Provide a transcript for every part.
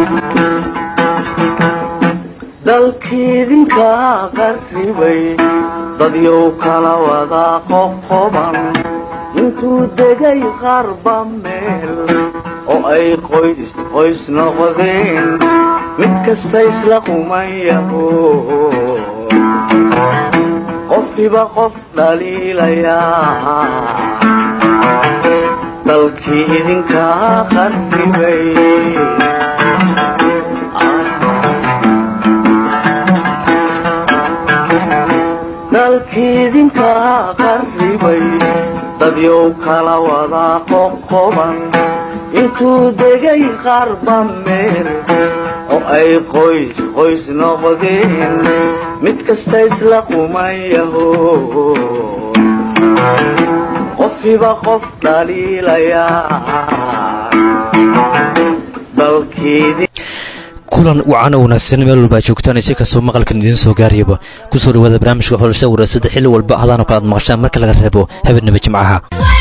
dalkiidinka qarribay dadyow kala wada qoqoban intuu degay qarba meel oo ay qoys qoys noqdeen mid kasta isla qumayaho qofkiba qof dhaliilayaa dalkii idinkaa qarribay dalkiidinkaa qarribay dadyow kala wada qoqoban intuu degay qarba meel oo ay qoys qoys noqdeen mid kasta isla qumayaho qofkiba qof dhaliilayaa kulan wacan oo wanaagsan meel walbaa joogtaan si kastoo maqalkan idiin soo gaarayaba kusoo dhawaada barnaamijka xulashada waraasada xilli walba hadaano kale aad maqashaan marka laga reebo habeenaba jimcaha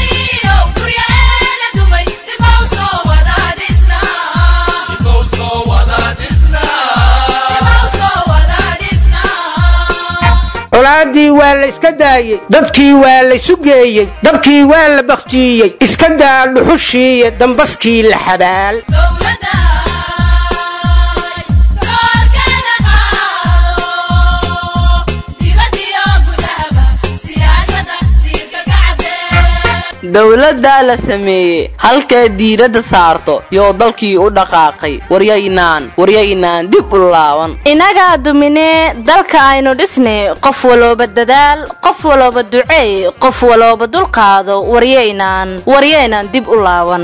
colaaddii waa la iska daayey dadkii waa laysu geeyey dabkii waa la bakhtiiyey iska daa dhuxushiiyo dambaskii la xabaal dowladdaa la sameeyey halkay diiradda saarto yoo dalkii u dhaqaaqay waryaynaan waryaynaan dib u laaban innagaa duminee dalka aynu dhisnay qof walooba dadaal qof walooba duceey qof walooba dulqaado waryaynaan waryaynaan dib u laaban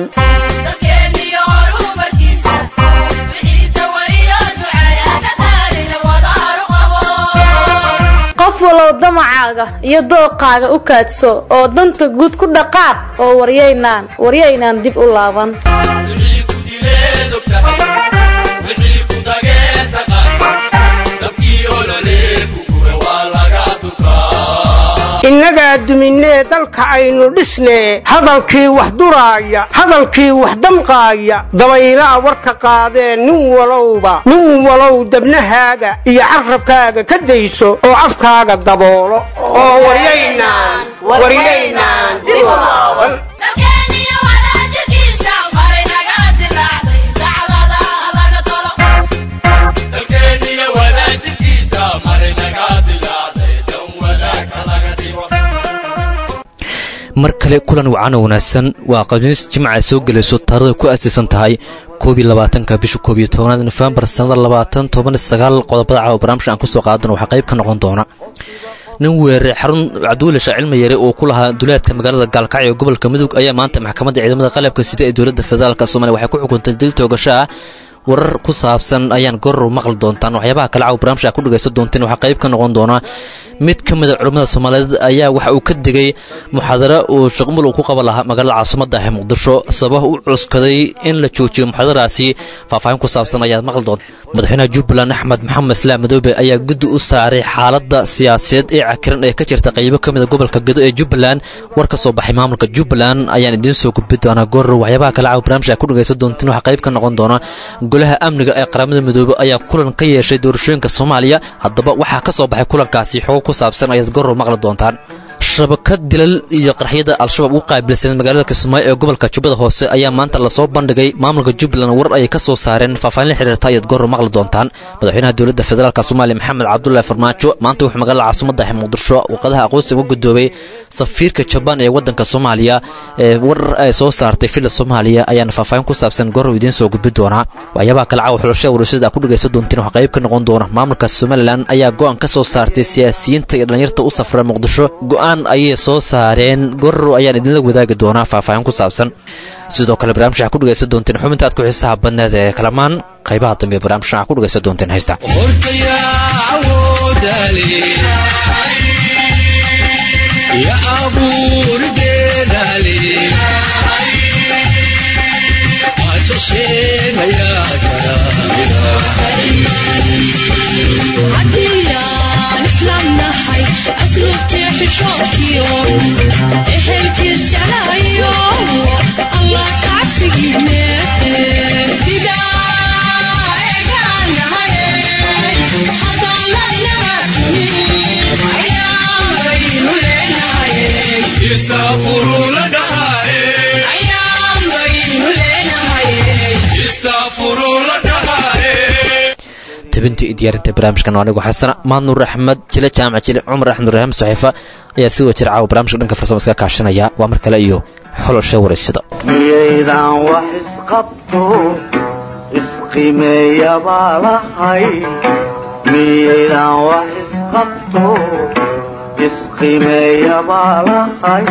qof walow damacaaga iyo dooqaaga u kaadso oo danta guud ku dhaqaaq oo waryaynaan waryaynaan dib u laaban innagaa duminee dalka aynu dhisnee hadalkii wax duraaya hadalkii wax damqaaya dabaylaa warka qaadee nin walowba nin walow dabnahaaga iyo carrabkaaga ka dayso oo afkaaga daboolo oo waryaynaan dib u laaban mar kale kulan wacan oo wanaagsan waa qamiis jimca soo gelayso taarada ku aasaysan tahay koobiyo labaatanka bisha koobiyo tobanaad nofembar sannada labaatan toban sagaal qodobada caawa barnaamijka aan kusoo qaadano waxaa qayb ka noqon doona nin weerare xarun cabdiweli shaah cilmi yare oo ku lahaa duleedka magaalada gaalkacyo ee gobolka mudug ayaa maanta maxkamadda ciidamada qalabka sida ee dowladda federaalk soomaliya waxay ku xukuntay dil toogasho ah warar ku saabsan ayaan goror maqli doontaan waxyaabaha kale caawa barnaamijka ku dhagaysan doonteen waxaa qayb ka noqon doona mid ka mida culimmada soomaaliyeed ayaa waxa uu ka digay muxaadaro uu shaqmul uu ku qaban lahaa magaalada caasimadda ah ee muqdisho sabab u cuskaday in la joojiyo muxaadaraasi faahfaahin ku saabsan ayaad maqli doonta madaxweynaha jubbaland axmed maxamed islaam madoobe ayaa guddi u saaray xaaladda siyaasadeed ee cakiran ee ka jirta qaybo ka mida gobolka gedo ee jubbaland war ka soo baxay maamulka jubbaland ayaan idiin soo gudbi doonaa goror waxyaabaha kale caawa barnaamijka ku dhagaysan doontiin waxaa qayb ka noqon doona golaha amniga ee qaramada midoobe ayaa kulan ka yeeshay doorashooyinka soomaaliya haddaba waxaa ka soo baxay kulankaasi xogo ku saabsan ayaad goror maqli doontaan shabakad dilal iyo qarxyada al-shabaab ugu qaabilsan magaalada kismaayo ee gobolka jubbada hoose ayaa maanta lasoo bandhigay maamulka jubbaland war ayay ka soo saareen faahfaahin la xiriirta ayaad goror maqli doontaan madaxweynaha dowladda federaalk soomaaliya maxamed cabdulaahi farmaajo maanta wuxuu magaalada caasimada ah muqdisho warqadaha aqoonsi uga gudoobay safiirka jabaan ee wadanka soomaaliya ee war ay soo saartay villa soomaaliya ayaana faahfaahin ku saabsan goror idiin soo gudbi doonaa waxyaabaha kale caawa xulashada warashada ku dhagaysan doontiin waxaa qayb ka noqon doona maamulka somalilan ayaa go-aan ka soo saartay siyaasiyiinta iyo dhalinyarta u safra muqdisho go-aan ayay soo saareen goror ayaan idinla wadaagi doonaa faahfaahin ku saabsan sidoo kale barnaamij waxaa ku dhagaysan doonteen xubinta aad ku xiisaha badneed ee kalamaan qaybaha dambe barnaamij waxaa ku dhagaysan doonteen haysta ehelkiis jeclayo allah kacabsigii meete tabintii iyo diyaarinta barnaamijkan anigu xasana mahad nuur axmed jile jaamac jile cumar axmed ibraahim saxiifa ayaa si wajir caawa barnaamijka dhanka farsamo iska kaashanaya waa mar kale iyo xolosha wareysada miyaydaan wax isqabto isqimeeya baa lahay miyaydaan wax isqabto isqimeeya baa lahay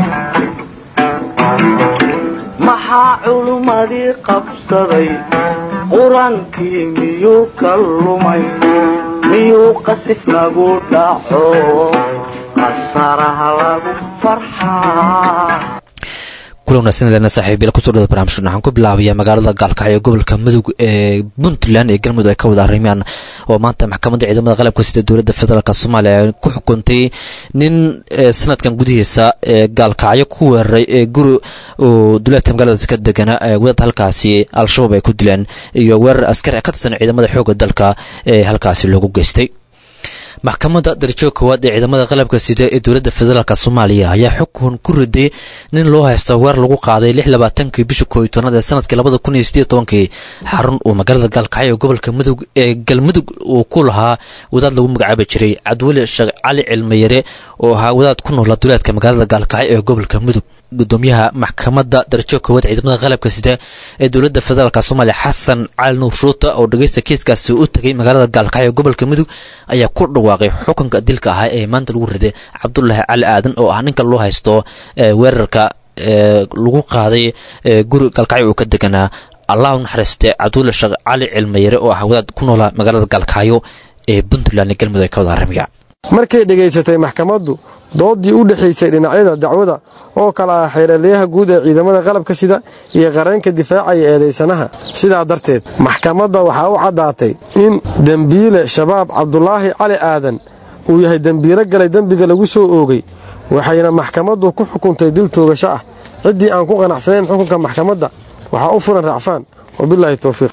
maxaa culummadii qabsaday qur-aankii miyuu ka lumay miyuu qasif nagu dhaco qasaraha lagu farxaa kula wanaagsan lena saaxiibyal kusoo dhawada barnamijkan waxaan ku bilaabayaa magaalada gaalkacyo gobolka mudug ee puntland ee galmudug ay ka wada arrimaan oo maanta maxkamadda ciidamada qalabka sida dowladda federaalk soomaaliya ay ku xukuntay nin sanadkan gudihiisa ee gaalkacyo ku weeraray ee guri uu duleedka magaaladaas ka degana wadad halkaasi al-shabaab ay ku dileen iyo weerar askari ka tirsan ciidamada xoogga dalka ee halkaasi loogu geystay maxkamadda darajada koowaad ee ciidamada qalabka sida ee dowladda federaalk soomaaliya ayaa xukun ku riday nin loo haysta weer lagu qaaday lix labaatankii bisha kooiy tobnaad ee sanadkii labada kun iyo sideed tobankii xarun uu magaalada gaalkacyo ee gobolka mudug ee galmudug uu ku lahaa wadaad lagu magacaabi jiray cabdiweli sheekh cali cilmiyare oo ahaa wadaad ku noola duleedka magaalada gaalkacyo ee gobolka mudug gudoomiyaha maxkamadda darajada koowaad ciidamada qalabka sida ee dowladda federaalk soomaaliya xasan cali nuur shuuta oo dhageysta kiiskaasi u tegay magaalada gaalkacyo ee gobolka mudug ayaa ku dhawaaqay xukunka dilka ahaa ee maanta lagu riday cabdulaahi cali aadan oo ah ninka loo haysto weerarka lagu qaaday guri gaalkacyo uu ka deganaa allah u naxariiste cabdulla sheekh cali cilmiyare oo ah wadaad ku noola magaalada gaalkacyo ee puntland ee galmudug ay ka wada aramiya markay dhegaysatay maxkamaddu doodii u dhexaysay dhinacyada dacwada oo kale ah xeeraliyaha guud ee ciidamada qalabka sida iyo qareenka difaacaya eedaysanaha sidaa darteed maxkamadda waxaa u caddaatay in dembiile shabaab cabdulaahi cali aadan uu yahay dembiilo galay dembiga lagu soo oogay waxayna maxkamaddu ku xukuntay dil toogasho ah ciddii aan ku qanacsanayn xukunka maxkamadda waxaa u furan racfaan wabilaahi towfiiq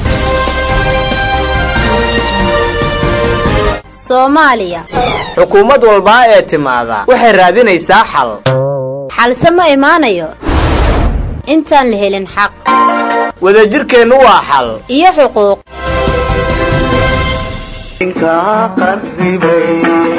soomaaliya xukuumad walbaa ee timaada waxay raadinaysaa xal xalse ma imaanayo intaan la helin xaq wadajirkeennu waa xal iyo xuquuq inkaa qarribay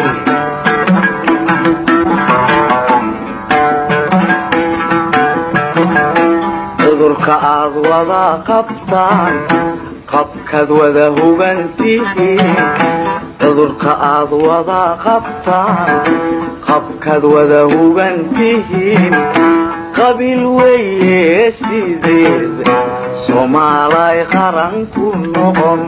cudurka aad wada qabtaan qabkaad wada hugantihiin cudurka aad wada qabtaan qabkaad wada hugantihiin qabiil weeye sideed soomaalay qaran ku noqon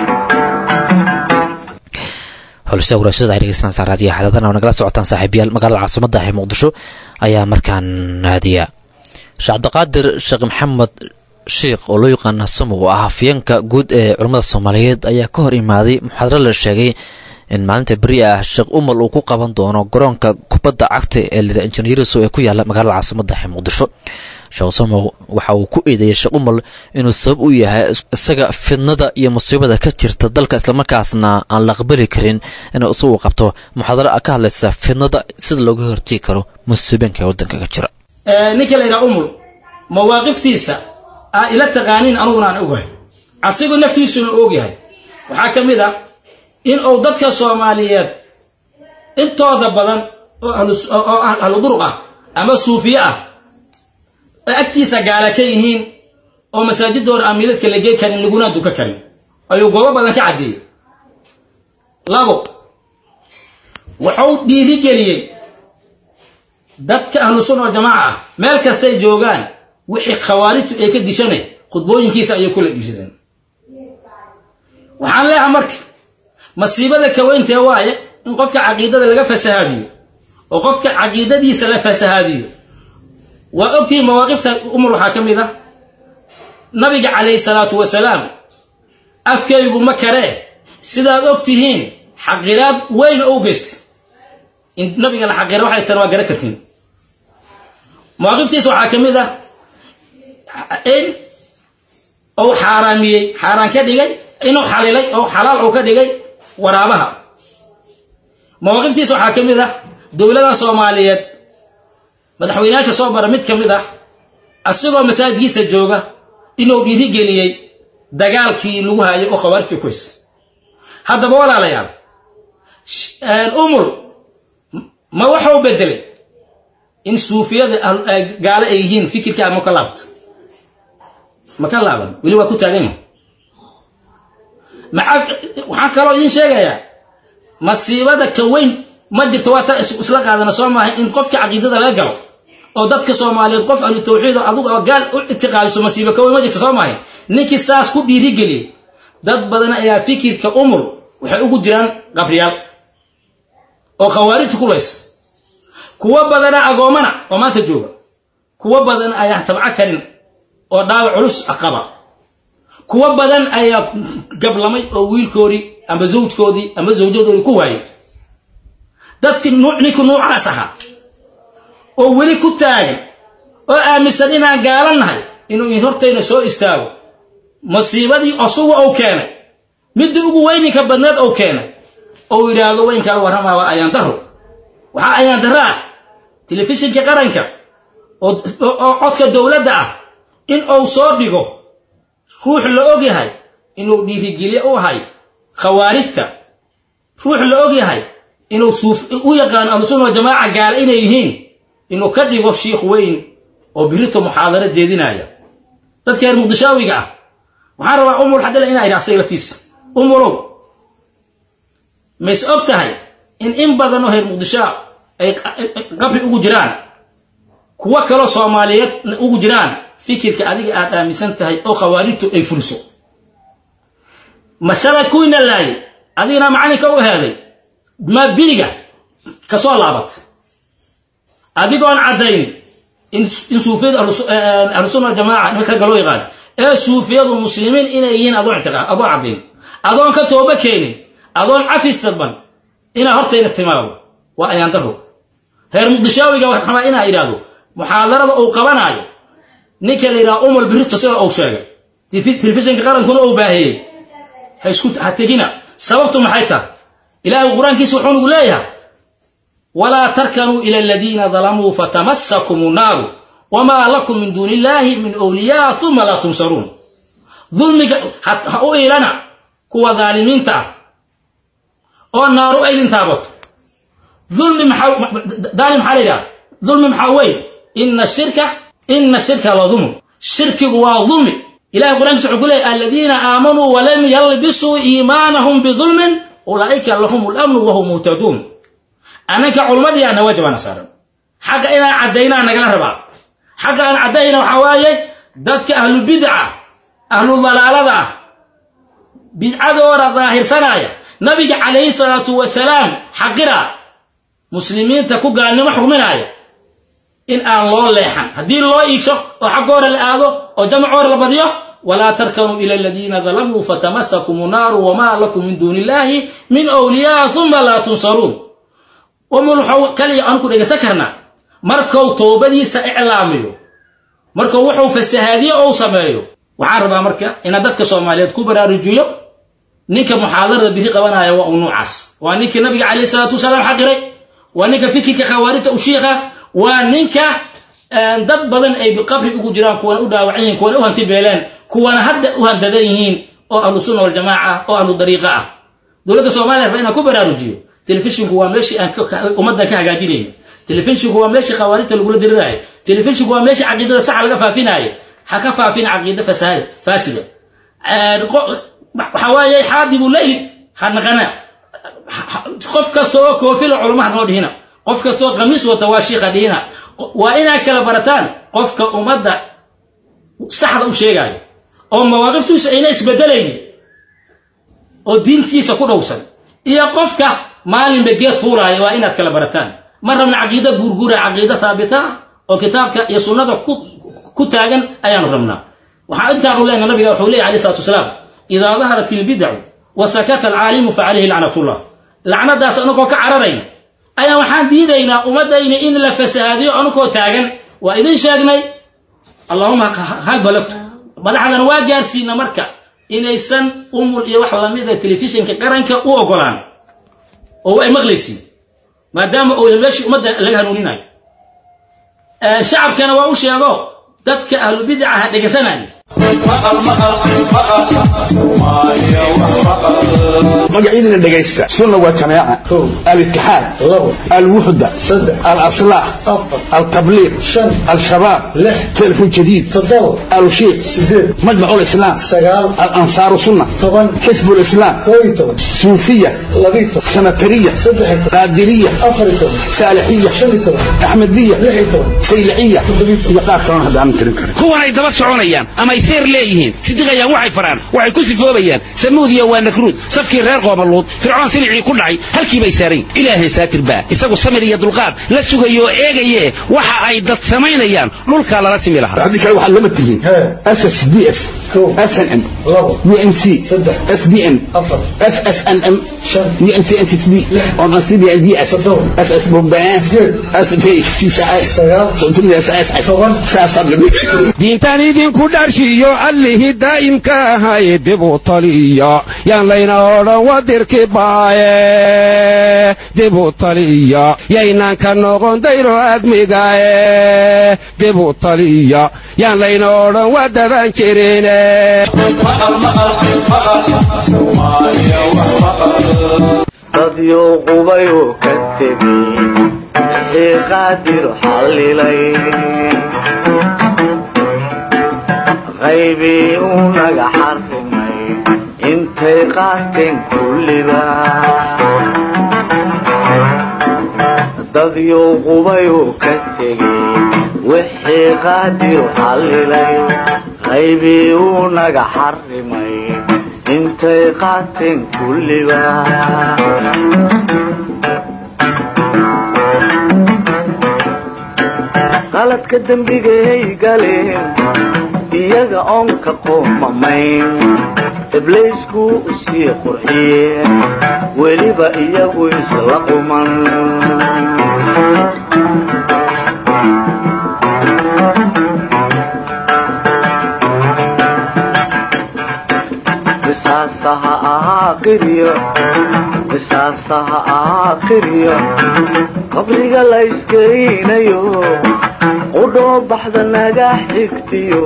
xulsha waraashada ay dhegeystaan saaraadiya xadadana oo nagala socotaan saaxiibayaal magaalada caasimada ee muqdisho ayaa markaan naadiya sheekh cabdiqaadir sheekh maxamed sheikh oo loo yaqaana samo oo ah hafyeenka guud ee culammada soomaaliyeed ayaa ka hor imaaday muxaadaro la sheegay in maalinta beri ah sheekh umal uu ku qaban doono garoonka kubadda cagta ee lida injineeriso ee ku yaala magaalada caasimada ee muqdisho sheekh samo waxa uu ku eedeeyay sheekh umal inuu sabab u yahay isaga fidnada iyo musiibada ka jirta dalka islamarkaasna aan la aqbali karin inuu isagu qabto muxaadaro ka hadlaysa fidnada sida looga hortegi karo musiibeenka ee waddanka ka jira ninka la yidhaha umul mawaaqiftiisa aa ila taqaaniin aniguna aan ogahay asigu naftiisuna ogyahay waxaa ka mid ah in uu dadka soomaaliyeed intooda badan oo ahlu duruq ah ama suufiye ah oo agtiisa gaala ka yihiin oo masaajidooda aan midadka la gey karin laguna duka karin ayuu goobo badan ka caddeeyey labo wuxuu dhiirigeliyey dadka ahlu sunna wal jamaaca ah meel kastay joogaan wixii khawaarijtu ay ka dishanay khudbooyinkiisa ayay kula dhiirideen waxaan leeyahay marka masiibada kaweyntee waaye in qofka caqiidada laga fasahaadiyo oo qofka caqiidadiisa la fasahaadiyo waa ogtihiin mawaaqifta umar waxaa ka mid ah nabiga calayhi salaatu wasalaam afkaygu ma karee sidaad og tihiin xaqiraad weyn oo u geystay in nabiga la xaqira waxay tan waa garan kartiin mawaaqiftiisa waxaa ka mid ah in uu xaaraamiyey xaaraan ka dhigay inuu xalilay oo xalaal uu ka dhigay waraabaha mawaaqiftiisa waxaa ka mid ah dowlada soomaaliyeed madaxweynayaasha soo bara mid ka mid ah asigoo masaajidkiisa jooga inuu dhiirigeliyey dagaalkii lagu haayay oo khawaarijta kuhaysa haddaba walaalayaal umul ma waxau bedelay in suufiyada gaalo ay yihiin fikirkaa ma ka laabta ma ka laaban weli waa ku taagan yahay maxaa waxaan kaloo idiin sheegayaa masiibada ka weyn ma jirto waa ta isla qaadana soo maahay in qofka caqiidada laga galo oo dadka soomaaliyeed qof ahlu tawxiid oo adugu oo gaal u ictiqaadiso masiibo ka weyn ma jirto soo maahay ninkii saas ku dhiirigeliyey dad badan ayaa fikirka umul waxay ugu jiraan qabriyaal oo khawaarijtu ku laysa kuwo badana agoomana oo maanta jooga kuwo badan ayaan tabco karin oo dhaawac culus qaba kuwo badan ayaa gablamay oo wiilkoodii amba zawjkoodii amba zawjadoodii ku waayay dadkii ninkii nuucaas ahaa oo weli ku taagan oo aaminsan inaan gaalan nahay inuu in hortayna soo istaago masiibadii osuga ou keenay midii ugu weyninka badneed ou keenay ou yidhaahdo weynkaa warramaa waa ayaan daro waxaa ayaan daro ah telefishinka qaranka oo codka dowladda ah in uu soo dhigo ruux la og yahay inuu dhiirigelye u ahay khawaarijta ruux la og yahay inuu u yaqaano ahlusunna wajamaaca gaala inay yihiin inuu ka dhigo shiikh weyn oo birito muxaadaro jeedinaya dadka reer muqdishaawiga ah waxaan rabaa umul xadila inaa idha asaga laftiisa umulow mays og tahay in in badan oo reer muqdishaa ay qabri ugu jiraan kuwo kaloo soomaaliyeed ugu jiraan fikirka adiga aad aaminsan tahay oo khawaarijtu ay fuliso mashalay kuwiina laayay adigana macalinka u heeday ma biriga kasoo laabat adigoon caddayn in suufiyadu ahlusunna jamaaca nimanka ragga loo yaqaan ee suufiyadu muslimiin inay yihiin adoon ictiqaad adoon caddayn adoon ka tooba keenin adoon cafis dadban inaa hortayna timaado waa ayaan daro reer muqdishaawiga waxaan rabaa inaa idhaahdo muxaadarada uu qabanaayo ninka la yidhaha umul birito sida uu sheegay telefishinka qarankuna uu baahiyey ha isku ha tegina sababtu maxay tahay ilaahay qur-aankiisa wuxuu nagu leeyahay walaa tarkanuu ila aladiina dalamuu fatamassakum naaru wamaa lakum min duuni illaahi min wliyaa uma laa tunsaruun dulmiga ha u iilana kuwa daalimiinta ah oo naaru aydin taabato dulmi maxaa daali maxaa la yidhaha dulmi maxaa weyn ina shirka ina shirka la dulm shirkigu waa dulmi ilahay qur-aankiisa wuxuu ku leeyahy aladiina aamanuu walam yalbisuu iimaanahum bidulmin ulaa'ika lahum lamnu wahum muhtaduun annanka culmadiyaana waajibana saaran xagga inaan caddaynaa nagala rabaa xagga aan caddayna waxaa waaye dadka ahlu bidca ahlu dalaalada ah bidcadooda daahirsanaya nabiga calayhi salaatu wasalaam xaqira muslimiinta ku gaalnimo xukminaya in aan loo leexan haddii loo iisho oo xaggoora la aado oo jamacoora la badiyo walaa tarkanuu ila aladiina dalamuu fatamasakum naaru wamaa lakum min duuni illaahi min wliyaa uma laa tunsaruun umul waxau kaliya aan ku dhegaysan karnaa markuu toobadiisa iclaamiyo markuu wuxuu fasahaadiye ou sameeyo waxaan rabaa marka inaad dadka soomaaliyeed ku baraarujiyo ninka muxaadarada biri qabanaya waa uu nuucaas waa ninkii nabiga calayhi salaatu wasalaam xaqiray waa ninka fikirka khawaarijta u shiikha waa ninka dad badan ay qabri ugu jiraan kuwana u dhaawacan yihiin kuwana u hanti beeleen kuwana hadda u handadan yihiin oo ahlu sunna waljamaaca oo ahlu dariiqa ah dowladda soomaaliya rabaa inaan ku baraarujiyo telefishinku waa meeshii aan ummaddan ka hagaajinayna telefishinku waa meeshii khawaarijta lagula diriraayo telefishinku waa meeshii caqiidada saxa laga faafinaayo ha ka faafin caqiida faasida waxaa waaye xaadibu leyli ha naqana qof kasta oo koofila culamaha noo dhihina qof kasta oo qamiis wata waa shiikha dhihina waa inaad kala barataan qofka ummadda saxda u sheegaayo oo mawaaqiftiisu ayna isbedelaynin oo diintiisa ku dhowsan iyo qofka maalinba geed fuulaaya waa inaad kala barataan ma rabna caqiida guurguura caqiida haabita ah oo kitaabka iyo sunnada ku taagan ayaanu rabnaa waxaa intaanu leenaha nabiga wuxuu leeyahy alayh salatu wasalaam idaa daharat ilbidacu wa sakata alcaalimu fa calayhi lacnatullah lacnadaas anagoo ka cararayna ayaa waxaan diidaynaa ummadayna in la fasahaadiyo anagoo taagan waa idin sheegnay allahuma hal balagtu madaxdan waa gaarsiina marka inaysan umul iyo wax lamida telefishinka qaranka u ogolaan oo ay maqlaysiin maadaama uu meeshii ummadda laga hanuuninayo shacabkana waa u sheego dadka ahlu bidaca ha dhegaysanaya magacyadina dhegaysta sunna waa jamaaca alitixaad alwuxda alaslax altabliiq alshabaab telefon jadiid alushiiq majmac lislaam alansaaru sunna xisb lislaam suufiya sanatariya qaadiriya saalixiya axmediya sayliciya iyo qaar kalena hadda aan tirin karin kuwanay daba soconayaan ama ay seer leeyihiin sidiqayaan waxay faraan waxay ku sifoobayaan samuudiya waa nakruud safkii reer qoomaluud fircoon silicii ku dhacay halkii bay saarayn ilaahay saatir baa isagu samir iyo dulqaad la sugayo oo eegaye waxa ay dad samaynayaan dhulkaa lala simi lahaa haddii kale waxaad lama tihiin ssdf snm unc sbn ssnm diintan idinku dharshiyo allihii daa'imka ahay dib u taliya yaan layna odhan wadirki baaye dib u taliya yaynaan ka noqon dayro admigaye dib u taliya yaan layna odhan wadaban jirine dadyo qubayuu ka tegey wixii qaadir xallilay qaybii uu naga xarrimay intay qaateen kulliba dadyo qubayuu ka tegey wixii qaadir xallilay qaybii uu naga xarrimay intay qaateen kulliba qaladka dembigay galeen iyaga oon ka qoomamayn ibliisku u sii qurxiyeen weliba iyagu isla quman qisaasaha ahaa qiryo qisaasaha ahaa qiryo qabriga la iskeynayo qudhoo baxda naga xigtiyo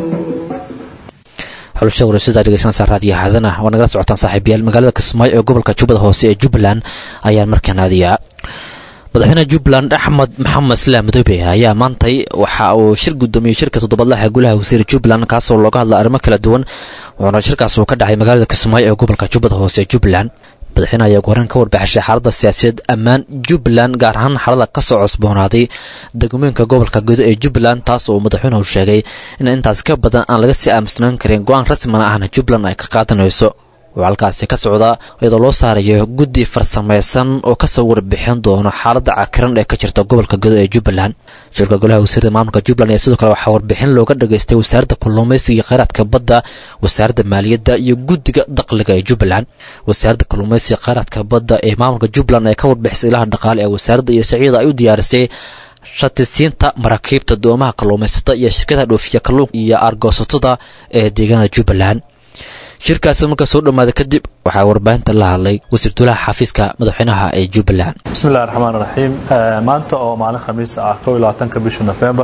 xulusha waraysadaa dhegeysanaysa raadiyo xaadana waa nagala socotaan saaxiibayaal magaalada kismaayo ee gobolka jubbada hoose ee jubbaland ayaan markaan aadayaa madaxweyne jubbaland axmed maxamed islaam madoobe ayaa maantay waxa uu shir gudoomiyey shirka toddobadlaha golaha wasiir jubbaland kaasoo looga hadla arrimo kala duwan wuxuuna shirkaas uu ka dhacay magaalada kismaayo ee gobolka jubbada hoose ee jubbaland madaxweyne ayaa ugu horreyn ka warbixishay xaaladda siyaasadeed ammaan jubbaland gaar ahaan xaalada kasoo cusboonaaday degmooyinka gobolka gudo ee jubbaland taas oo madaxweynuhu sheegay in intaas ka badan aan laga sii aamusnaan karin go-aan rasmina ahna jubbaland ay ka qaadanayso oo halkaasi ka socda iyadoo loo saarayo guddi farsamaysan oo kasoo warbixin doono xaaladda cakiran ee ka jirta gobolka gudo ee jubbaland shirka golaha wasiirda maamulka jubbaland ayaa sidoo kale waxaa warbixin looga dhageystay wasaaradda kalluumaysiga iyo kheyraadka badda wasaaradda maaliyadda iyo guddiga dakhliga ee jubbaland wasaaradda kalluumaysiga kheyraadka badda ee maamulka jubbaland ee ka warbixisay ilaha dhaqaale ee wasaaradda iyo sharciyada ay u diyaarisay shatisiinta maraakiibta doomaha kalluumaysata iyo shirkadaha dhoofiya kalluunka iyo aargoosatada ee deegaanada jubbaland shirkaasi markaa soo dhowaada kadib waxaa warbaahinta la hadlay wasiir dulaha xafiiska madaxweynaha ee jubbaland bismillahi raxmaan raxiim maanta oo maalin khamiis ah ka bisha nofembar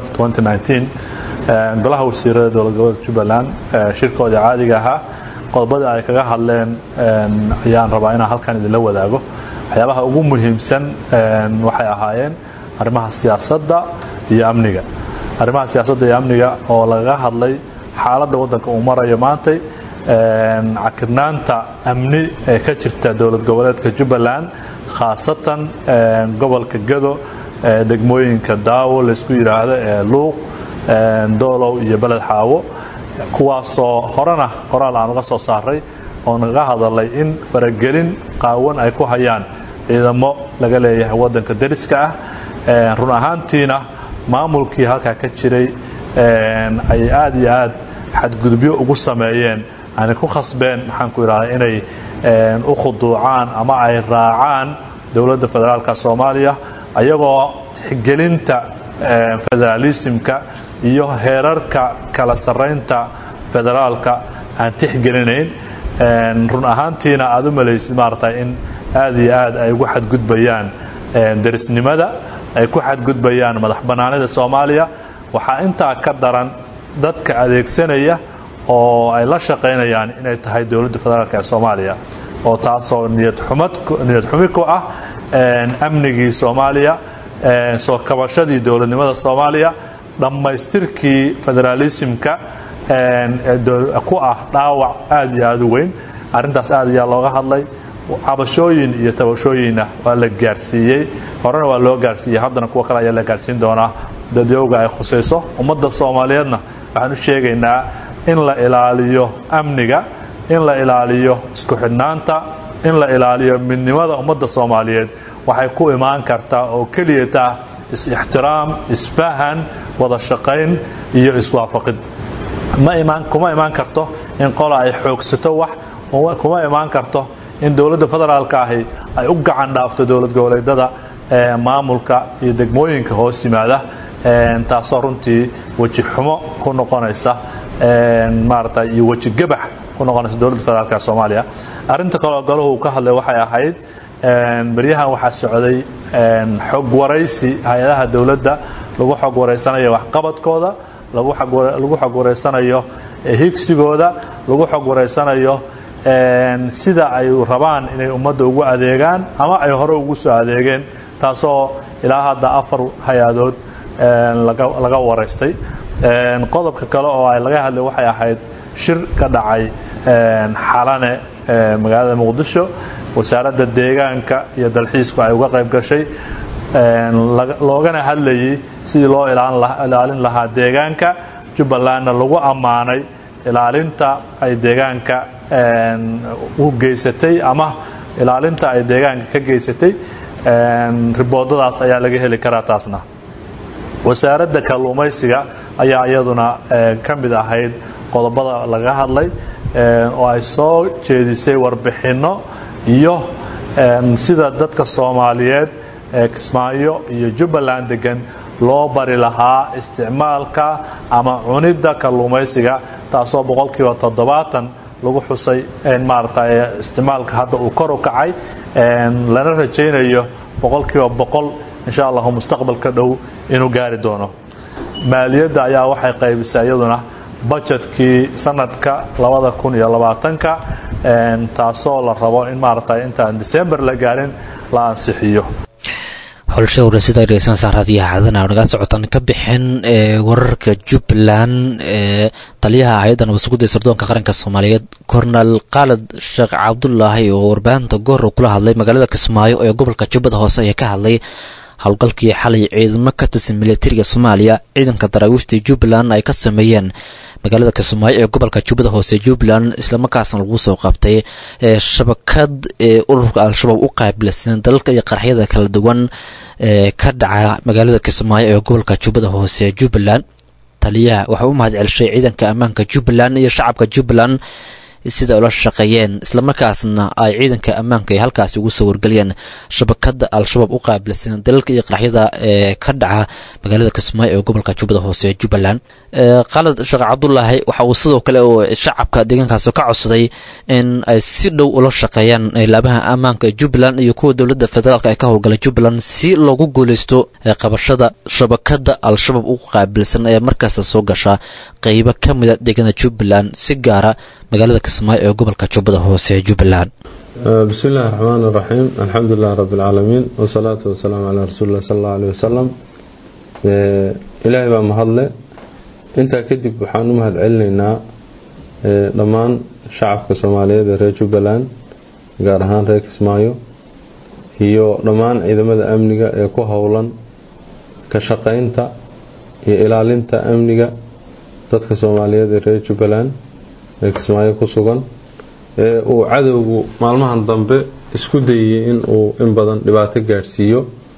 golaha wasiirada dowlad goboleedka jubbaland shirkoodii caadiga ahaa qodobada ay kaga hadleen ayaan rabaa inaan halkan idinla wadaago waxyaabaha ugu muhiimsan waxay ahaayeen arrimaha siyaasadda iyo amniga arrimaha siyaasadda iyo amniga oo lagaga hadlay xaaladda waddanka uu marayo maantay cakirnaanta amni ee ka jirta dowlad goboleedka jubbaland khaasatan gobolka gado degmooyinka daawo laysku yidhaahdo ee luuq doolow iyo beled xaawo kuwaasoo horena qoraal aan uga soo saaray oo nagaga hadalay in faragelin qaawan ay ku hayaan ciidamo laga leeyahay waddanka deriska ah run ahaantiina maamulkii halkaa ka jiray ay aad iyo aad xadgudubyo ugu sameeyeen aanay ku khasbeen maxaan ku idhahdaa inay u khuduucaan ama ay raacaan dowladda federaalka soomaaliya ayagoo tixgelinta federaalismka iyo heerarka kala sarraynta federaalka aan tixgelinayn run ahaantiina aad u malaysid maarata in aad iyo aad ay ugu xadgudbayaan derisnimada ay ku xadgudbayaan madax bannaanida soomaaliya waxaa intaa ka daran dadka adeegsanaya oo ay la shaqaynayaan inay tahay dowladda federaalk ee soomaaliya oo taasoo niyad xumi ku ah amnigii soomaaliya soo kabashadii dowladnimada soomaaliya dhammaystirkii federaalismka ku ah dhaawac aad iyo aad u weyn arrintaas aad ayaa looga hadlay cabashooyin iyo tabashooyinna waa la gaarsiiyey horena waa loo gaarsiiyey haddana kuwa kale ayaa la gaarsiin doonaa dadyowga ay khusayso ummadda soomaaliyeedna waxaan u sheegaynaa in la ilaaliyo amniga in la ilaaliyo isku xidhnaanta in la ilaaliyo midnimada ummadda soomaaliyeed waxay ku imaan kartaa oo keliyata is-ixtiraam isfahan wada shaqayn iyo iswaafaqid kuma imaan karto in qola ay xoogsato wax kuma imaan karto in dowladda federaalka ahi ay u gacan dhaafto dowlad goboleedyada maamulka iyo degmooyinka hoos yimaada taasoo runtii weji xumo ku noqonaysa maarata iyo weji gabax ku noqonaysa dowladda federaalka soomaaliya arrinta kaloo galuhu uu ka hadlay waxay ahayd beryahan waxaa socday xog waraysi hay-adaha dowladda lagu xog waraysanayo waxqabadkooda lagu xog waraysanayo higsigooda lagu xog waraysanayo sida ay rabaan inay ummadda ugu adeegaan ama ay hore ugu soo adeegeen taasoo ilaa hadda afar hay-adood laga waraystay qodobka kale oo ay laga hadlay waxay ahayd shir ka dhacay xalane magaalada muqdisho wasaaradda deegaanka iyo dalxiisku ay uga qayb gashay loogana hadlayay sidii loo ilaalin lahaa deegaanka jubbalandna lagu ammaanay ilaalinta ay deegaanka u geysatay ama ilaalinta ay deegaanka ka geysatay riboodadaas ayaa laga heli karaa taasna wasaaradda kalluumaysiga ayaa iyaduna ka mid ahayd qodobada laga hadlay oo ay soo jeedisay warbixinno iyo sida dadka soomaaliyeed ee kismaayo iyo jubbaland degan loo bari lahaa isticmaalka ama cunidda kalluumaysiga taasoo boqolkiiba toddobaatan lagu xusay maarata isticmaalka hadda uu kor u kacay lana rajaynayo boqolkiiba boqol insha allahu mustaqbalka dhow inuu gaari doono maaliyadda ayaa waxay qaybisay iyaduna bajetkii sanadka labada kun iyo labaatanka taasoo la rabo in maarata intaan december la gaarin la ansixiyo xulashada warasida dhegeysanaysaa raadiyaha cadana naga socotaan ka bixin wararka jubbaland ee taliyaha hay-adda nabadsugudda ee sirdoonka qaranka soomaaliyeed kornel khaalid sheekh cabdulaahi oo warbaahinta goor kula hadlay magaalada kismaayo ee gobolka jubbada hoose ayaa ka hadlay howlgalkii xalay ciidamo ka tirsan militariga soomaaliya ciidanka daraawiishta jubbaland ay ka sameeyeen magaalada kismaayo ee gobolka jubbada hoose jubbaland islamarkaasna lagu soo qabtay shabakad ee ururka al-shabaab u qaabilsan dalalka iyo qaraxyada kala duwan ee ka dhaca magaalada kismaayo ee gobolka jubbada hoose jubbaland taliyaha waxaa u mahad celishay ciidanka ammaanka jubbaland iyo shacabka jubbaland sida ula shaqeeyeen islamarkaasna ay ciidanka ammaanka ay halkaasi ugu soo wargeliyeen shabakada al-shabaab u qaabilsan dalalka iyo qaraxyada ee ka dhaca magaalada kismaayo ee gobolka jubbada hoose ee jubbaland khalid sheekh cabdulaahi waxa uu sidoo kale oo shacabka deegaankaasi ka codsaday in ay si dhow ula shaqeeyaan laabaha ammaanka ee jubbaland iyo kuwa dowladda federaalk ee ka howlgala jubbaland si loogu guuleysto qabashada shabakada al-shabaab u qaabilsan ee markaasta soo gasha qeybo ka mida deegaanada jubbaland si gaara magaalada kismaayo ee gobolka jubbada hoose ee jubbaland bismi illaahi raxmaan iraxiim alxamdu lilahi rabbi alcaalamiin wasalaatu wasalaamu calaa rasuuli illah sal alla aleh wasalam ilaahay baa mahadle intaa kadib waxaan u mahad celinaynaa dhammaan shacabka soomaaliyeed ee reer jubbaland gaar ahaan reer kismaayo iyo dhammaan ciidamada amniga ee ku howlan ka shaqaynta iyo ilaalinta amniga dadka soomaaliyeed ee reer jubbaland ee kismaayo ku sugan ee uu cadowgu maalmahan dambe isku dayay in uu in badan dhibaato gaadhsiiyo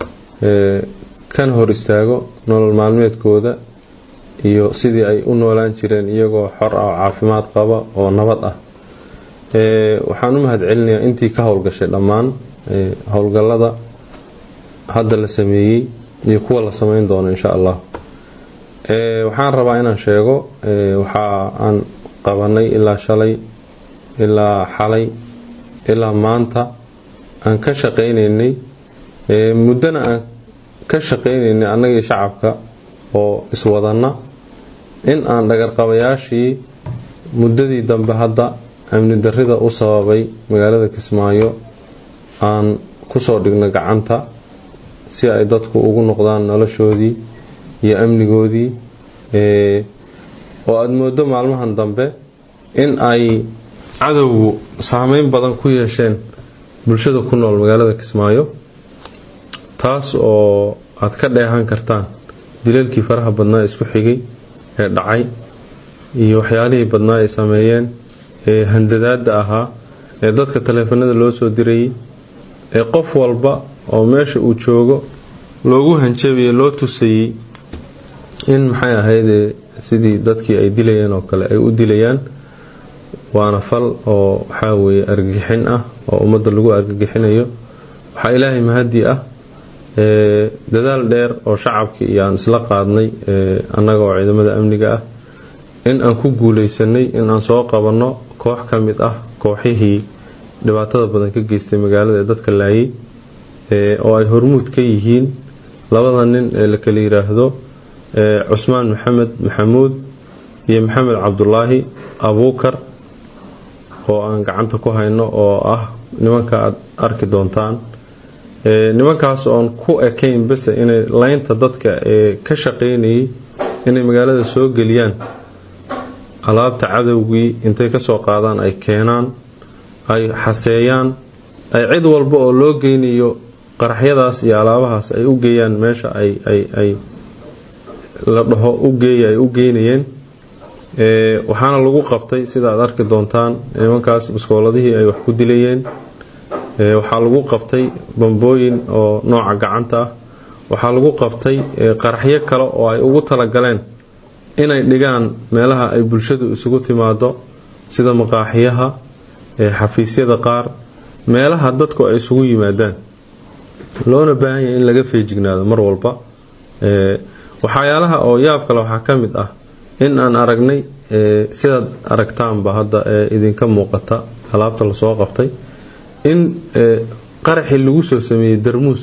kana hor istaago nolol maalmeedkooda iyo sidii ay u noolaan jireen iyagoo xor ah oo caafimaad qaba oo nabad ah waxaan u mahad celinayaa intii ka howlgashay dhammaan howlgallada hadda la sameeyey iyo kuwa la sameyn doono insha allah waxaan rabaa inaan sheego waxa aan qabanay ilaa shalay ilaa xalay ilaa maanta aan ka shaqaynaynay muddana aan ka shaqaynaynay annagii shacabka oo iswadanna in aan dhagarqabayaashii muddadii dambe hadda amni darrida u sababay magaalada kismaayo aan kusoo dhigno gacanta si ay dadku ugu noqdaan noloshoodii iyo amnigoodii oo aada moodo maalmahan dambe in ay cadowgu saameyn badan ku yeesheen bulshada ku nool magaalada kismaayo taas oo aad ka dheehan kartaan dilalkii faraha badnaa isku xigay ee dhacay iyo waxyaalihii badnaa ay sameeyeen ee handadaada ahaa ee dadka taleefanada loo soo dirayay ee qof walba oo meesha uu joogo loogu hanjabiye loo tusayey in maxay ahaydee sidii dadkii ay dilayeen oo kale ay u dilayaan waana fal oo waxaa weeye argagixin ah oo ummadda lagu argagixinayo waxaa ilaahay mahadii ah dadaal dheer oo shacabkii iyo aan isla qaadnay annaga oo ciidamada amniga ah in aan ku guuleysanay in aan soo qabanno koox ka mid ah kooxihii dhibaatada badan ka geystay magaalada ee dadka laayay oo ay hormuud ka yihiin labada nin ee la kala yiraahdo cusmaan maxamed maxamuud iyo maxamed cabdulaahi abuukar oo aan gacanta ku hayno oo ah nimanka aad arki doontaan nimankaas oon ku ekayn base inay laynta dadka ee ka shaqaynayay inay magaalada soo geliyaan alaabta cadowgii intay kasoo qaadaan ay keenaan ay xaseeyaan ay cid walba oo loo geynayo qaraxyadaas iyo alaabahaas ay u geeyaan meesha ay ay ay la dhaho u geeya ay u geynayeen waxaana lagu qabtay sida aad arki doontaan nimankaas biskooladihii ay wax ku dilayeen waxaa lagu qabtay bambooyin oo nooca gacanta ah waxaa lagu qabtay qaraxyo kale oo ay ugu talagaleen inay dhigaan meelaha ay bulshadu isugu timaado sida maqaaxiyaha xafiisyada qaar meelaha dadku ay isugu yimaadaan loona baahan yahay in laga feejignaado mar walba waxyaalaha oo yaab kale waxaa ka mid ah in aan aragnay sidaad aragtaanba hadda ee idinka muuqata alaabta lasoo qabtay in qaraxii lagu soo sameeyey darmuus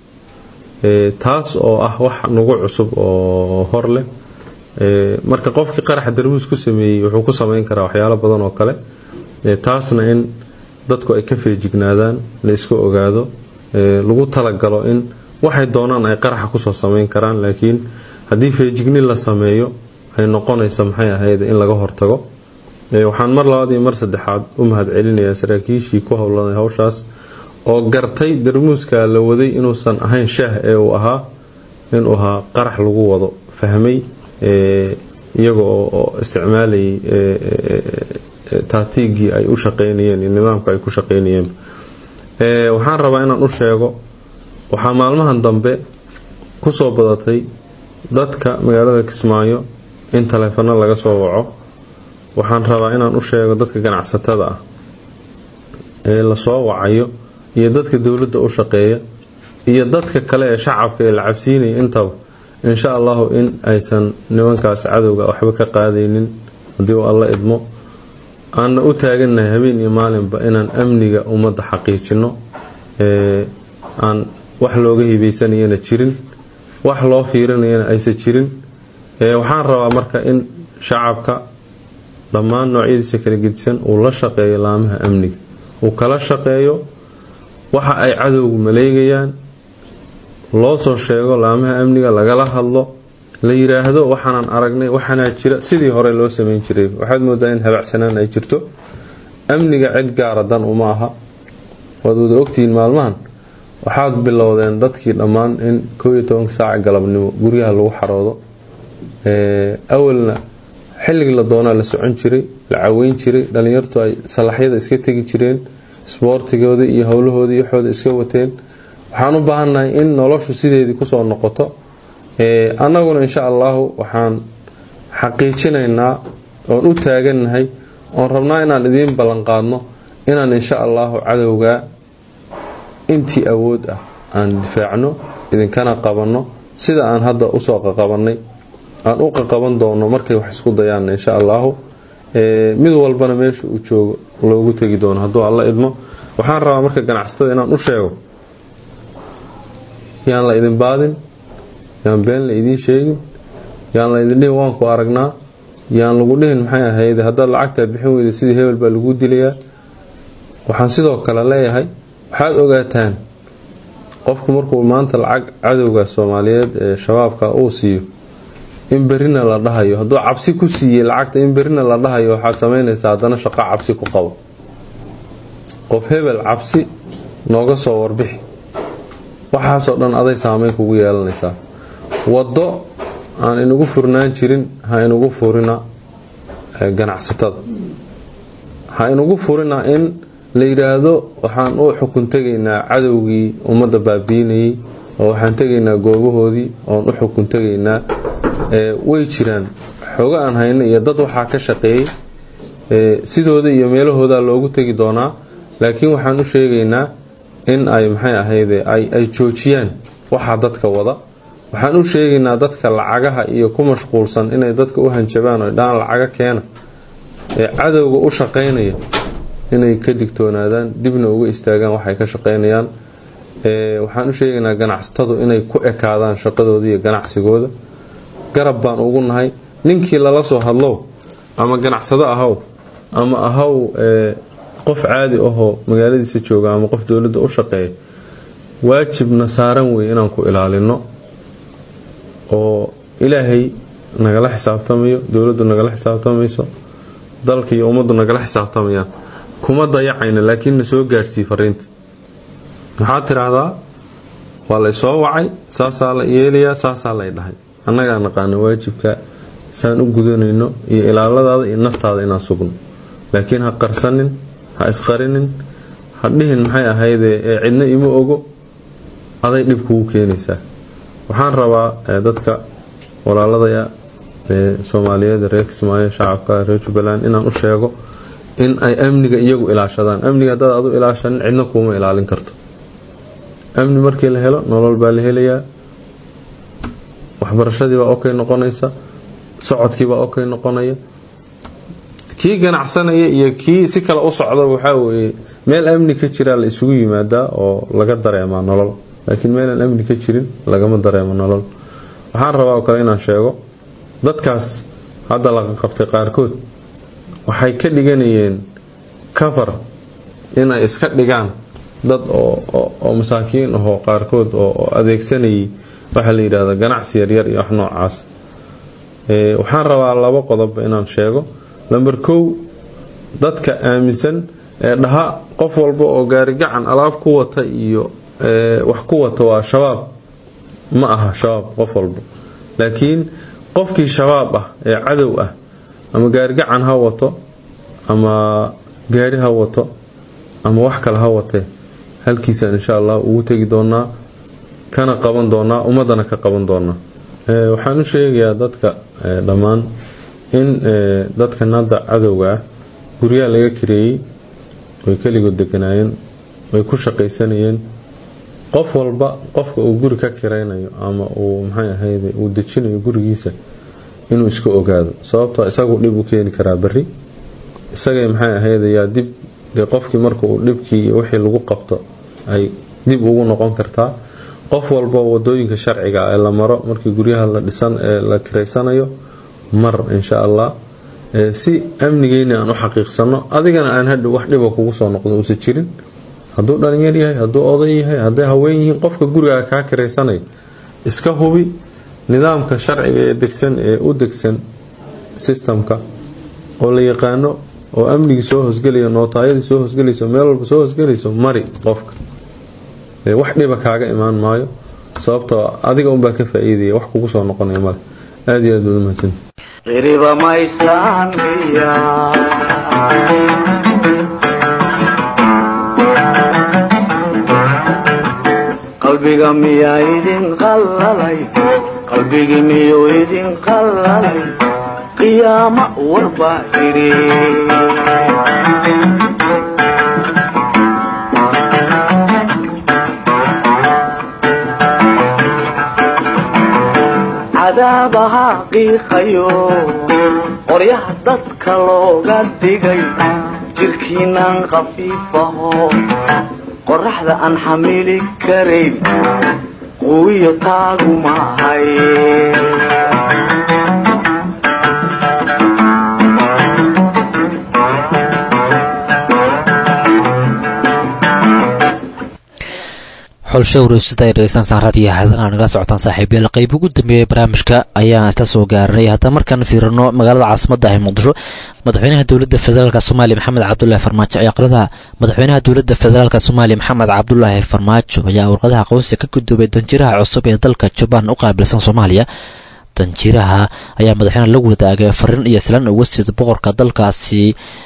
taas oo ah wax nagu cusub oo hor leh marka qofkii qaraxa darmuus ku sameeyey wuxuu ku sameyn karaa waxyaalo badan oo kale taasna in dadku ay ka feejignaadaan la iska ogaado lagu talagalo in waxay doonaan ay qaraxa kusoo sameyn karaan laakiin haddii feejigni la sameeyo ay noqonaysa maxay ahayd in laga hortago waxaan mar labaad iyo mar saddexaad u mahad celinayaa saraakiishii ku howlanay hawshaas oo gartay darmuuska la waday inuusan ahayn shaah ee uu ahaa inuu ahaa qarax lagu wado fahmay iyaga oo isticmaalayay taatiigii ay u shaqeynayeen iyo nidaamka ay ku shaqeynayeen waxaan rabaa inaan u sheego waxaa maalmahan dambe kusoo badatay dadka magaalada kismaayo in taleefano laga soo waco waxaan rabaa inaan u sheego dadka ganacsatada ah ee lasoo wacayo iyo dadka dowladda u shaqeeya iyo dadka kale ee shacabka ee la cabsiinaya intaba insha allahu in aysan nimankaas cadowga waxba ka qaadaynin haddii uu alla idmo aanna u taagannahay habeen iyo maalinba inaan amniga ummadda xaqiijino aan wax looga hibaysanayana jirin wax loo fiirinayana aysan jirin waxaan rabaa marka in shacabka dhammaan noocyadiisa kala gedisan uu la shaqeeyo laamaha amniga uu kala shaqeeyo waxa ay cadowgu maleegayaan loo soo sheego laamaha amniga lagala hadlo la yiraahdo waxaanan aragnay waxaanaa jira sidii hore loo sameyn jiray waxaad moodaa in habacsanaan ay jirto amniga cid gaara dan uma aha waad wada ogtihiin maalmahan waxaad bilowdeen dadkii dhammaan in koo iyo tobanka saaca galabnimo guryaha lagu xaroodo awalna xilligii la doonaa la socon jiray la caweyn jiray dhallinyartu ay salaxyada iska tegi jireen isboortigooda iyo howlahooda iyo waxooda iska wateen waxaan u baahannahay in noloshu sideedii kusoo noqoto annaguna insha allahu waxaan xaqiijinaynaa oon u taagannahay oon rabnaa inaan idiin ballanqaadno inaan insha allahu cadowgaa intii awood ah aan difaacno idinkana qabanno sida aan hadda usoo qaqabannay aan u qaqaban doono markay wax isku dayaan insha allahu mid walbana meesha uu joogo loogu tegi doono hadduu alla idmo waxaan rabaa marka ganacsatada inaan u sheego yaan la idin baadin yaan been la idiin sheegin yaan la idin dhihin waanku aragnaa yaan lagu dhihin maxay ahayd haddaad lacagtaa bixin weyda sidii hebel baa lagu dilayaa waxaan sidoo kale leeyahay waxaad ogaataan qofku markuu maanta lacag cadowga soomaaliyeed ee shabaabka uu siiyo in berina la dhahayo hadduu cabsi ku siiyey lacagta in berina la dhahayo waxaad samaynaysaa haddana shaqo cabsi ku qabo qof hebel cabsi nooga soo warbixi waxaasoo dhan aday saameyn kugu yeelanaysaa waddo aan inagu furnaan jirin ha inagu furina ganacsatada ha inagu furina in la yidhaahdo waxaan u xukun tegaynaa cadowgii ummadda baabiinayay oo waxaan tegaynaa goobahoodii oon u xukun tegaynaa way jiraan xoogo aan hayno iyo dad waxaa ka shaqeeyey sidooda iyo meelahooda loogu tegi doonaa laakiin waxaan u sheegaynaa in ay maxay ahayde ay joojiyaan waxaa dadka wada waxaan u sheegaynaa dadka lacagaha iyo ku mashquulsan inay dadka u hanjabaan oo dhaan lacaga keena ee cadowga u shaqaynaya inay ka digtoonaadaan dibna uga istaagaan waxay ka shaqaynayaan waxaan u sheegaynaa ganacsatadu inay ku ekaadaan shaqadooda iyo ganacsigooda garab baan ugu nahay ninkii lala soo hadlow ama ganacsado ahaw ama ahaw qof caadi ahoo magaaladiisa jooga ama qof dowladda u shaqeeya waajibna saaran wey inaan ku ilaalino oo ilaahay nagala xisaabtamayo dowladdu nagala xisaabtamayso dalka iyo ummaddu nagala xisaabtamayaan kuma dayacayna laakiin na soo gaadhsii fariinta waxaad tidhaahdaa waa lay soo wacay saasaa la yeelayaa saasaa lay dhahay annagaa naqaana waajibka saan u gudanayno iyo ilaaladaada iyo naftaada inaan sugno laakiin ha qarsanin ha isqarinin ha dhihin maxay ahaydee ee cidna ima ogo aday dhib kugu keenaysaa waxaan rabaa dadka walaaladaya ee soomaaliyeed reer kismaayo shacabka reer jubbaland inaan u sheego in ay amniga iyagu ilaashadaan amniga haddaad adu ilaashanin cidna kuuma ilaalin karto amni markii la helo nolol baa la helayaa waxbarashadiibaa okay noqonaysa socodkiibaa okay noqonaya kii ganacsanaya iyo kii si kale u socda waxaa weeye meel amni ka jiraa la isugu yimaadaa oo laga dareemaa nolol laakiin meelaan amni ka jirin lagama dareemo nolol waxaan rabaa oo kale inaan sheego dadkaas hadda laga qabtay qaarkood waxay ka dhiganayeen kafar inay iska dhigaan dad oo masaakiin ahoo qaarkood oo adeegsanayay waxaa la yidhahda ganacsi yaryar iyo wax noocaas waxaan rabaa labo qodob inaan sheego lamber kow dadka aaminsan ee dhaha qof walba oo gaarigacan alaab ku wata iyo wax ku wata waa shabaab ma aha shabaab qof walba laakiin qofkii shabaab ah ee cadow ah ama gaarigacan ha wato ama gaari ha wato ama wax kale ha watee halkiisaan insha allah ugu tegi doonaa kana qaban doonaa ummadana ka qaban doonaa waxaan u sheegayaa dadka dhammaan in dadkan hadda cadowga ah guryaha laga kareeyey way keligood deganaayeen way ku shaqaysanayeen qof walba qofka uu guri ka kiraynayo ama uu maxay ahayde uu dejinayo gurigiisa inuu iska ogaado sababtoo isagu dhib u keeni karaa beri isagay maxay ahayde yaa dib dee qofkii marka uu dhibkii iyo wixii lagu qabto ay dib ugu noqon kartaa qof walba wadooyinka sharciga ee la maro markii guryaha la dhisan ee la kiraysanayo mar insha allah si amnigeyna aan u xaqiiqsano adigana aan hadhow wax dhiba kugu soo noqdo uusa jirin hadduu dhalinyar yahay hadduu oday yahay hadday haween yihiin qofka gurigaaga kaa kiraysanaya iska hubi nidaamka sharciga ee degsan ee u degsan sistamka oo la yaqaano oo amnigii soo hosgelayo nootaayadii soo hosgelayso meel walba soo hosgelayso mari qofka wax dhiba kaaga imaan maayo sababtoo adiga unbaa ka faa-iidaya wax kugu soo noqonaya male aada iyo aad baad umahadsan qiriba maysaan miya qalbiga miyaa idin qallalay qalbigi miyuu idin qallalay qiyaama warbaa idhi cadaabaha qiiqayo qoryaha dadka looga dhigay jirkiinaan khafiifaho qoraxda aan xamili karayn quwiyo taagu maahay xulsho wareysada ay dhegeystaan saanraadiyo haadana nagala socotaan saaxiibayaal qayb ugu dambeeyay barnaamijka ayaan isla soo gaaranay haddaba markaan fiirino magaalada caasimadda ah ee muqdisho madaxweynaha dowladda federaalk soomaaliya maxamed cabdulaahi farmaajo ayaa aqradaha madaxweynaha dowladda federaalk soomaaliya maxamed cabdulaahi farmaajo ayaa warqadaha aqoonsiga ka guddoobay danjiraha cusub ee dalka jabaan u qaabilsan soomaaliya danjiraha ayaa madaxweynaha la wadaagay fariin iyo islaan uga sida boqorka dalkaasi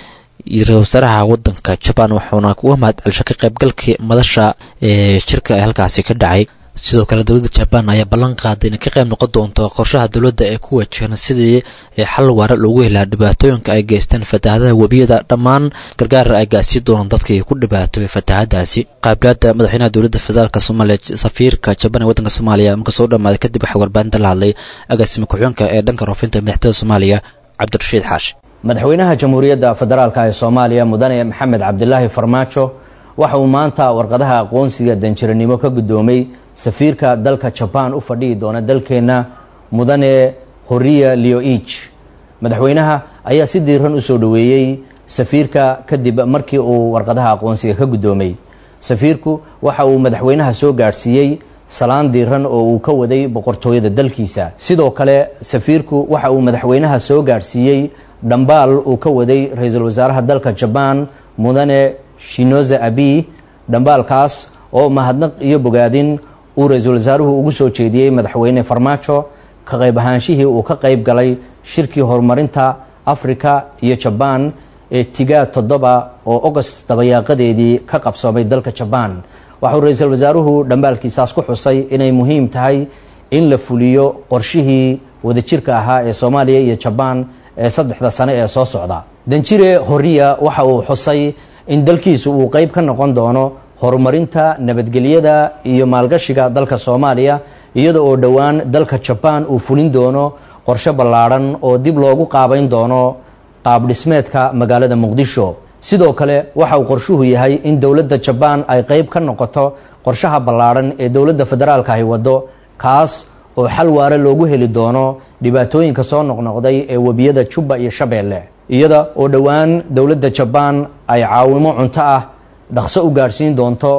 iyo ra-isul wasaaraha wadanka jabaan wuxuuna uga mahad celsha ka qaybgalkii madasha ee shirka ee halkaasi ka dhacay sidoo kale dowladda jabaan ayaa ballan qaaday inay ka qayb noqon doonto qorshaha dowladda ee ku wajahan sidii xal waara loogu helaa dhibaatooyinka ay geysteen fatahaadaha webiyada dhammaan gargaar ay gaarsiin doonaan dadkii ku dhibaatoobay fatahaadaasi qaabilaada madaxweynaha dowladda federaalk soomaaliya safiirka jabaan ee wadanka soomaaliya marka soo dhamaaday kadib waxaa warbaahinta la hadlay agaasima ku-xigeenka ee dhanka roofinta madaxtooyada soomaaliya cabdirashiid xaashi madaxweynaha jamhuuriyadda federaalka ee soomaaliya mudane maxamed cabdilaahi farmaajo waxa uu maanta warqadaha aqoonsiga danjiranimo ka guddoomay safiirka dalka jabaan u fadhihi doona dalkeenna mudane horiya leoig madaxweynaha ayaa si diiran u soo dhoweeyey safiirka kadib markii uu warqadaha aqoonsiga ka guddoomay safiirku waxa uu madaxweynaha soo gaadhsiiyey salaan diiran oo uu ka waday boqortooyada dalkiisa sidoo kale safiirku waxa uu madaxweynaha soo gaadhsiiyey dhambaal uu ka waday ra-iisul wasaaraha dalka jabaan mudane shinoza abi dhambaalkaas oo mahadnaq iyo bogaadin uu ra-iisul wasaaruhu ugu soo jeediyey madaxweyne farmaajo ka qayb ahaanshihii uu ka qayb galay shirkii horumarinta afrika iyo jabaan ee tigaa toddoba oo ogost dabayaaqadeedii ka qabsoomay dalka jabaan waxauu ra-iisul wasaaruhu dhambaalkiisaas ku xusay inay muhiim tahay in la fuliyo qorshihii wadajirka ahaa ee soomaaliya iyo jabaan ee saddexda sane ee soo socda danjire horiya waxa uu xusay in dalkiisu uu qeyb ka noqon doono horumarinta nabadgelyada iyo maalgashiga dalka soomaaliya iyada oo dhowaan dalka jabaan uu fulin doono qorshe ballaadhan oo dib loogu qaabayn doono qaab dhismeedka magaalada muqdisho sidoo kale waxa uu qorshuhu yahay in dowladda jabaan ay qeyb ka noqoto qorshaha ballaadhan ee dowladda federaalka ay waddo kaas oo xal waare loogu heli doono dhibaatooyinka soo noqnoqday ee webiyada jubba iyo shabeelle iyada oo dhowaan dowladda jabaan ay caawimo cunto ah dhaqso u gaadhsiin doonto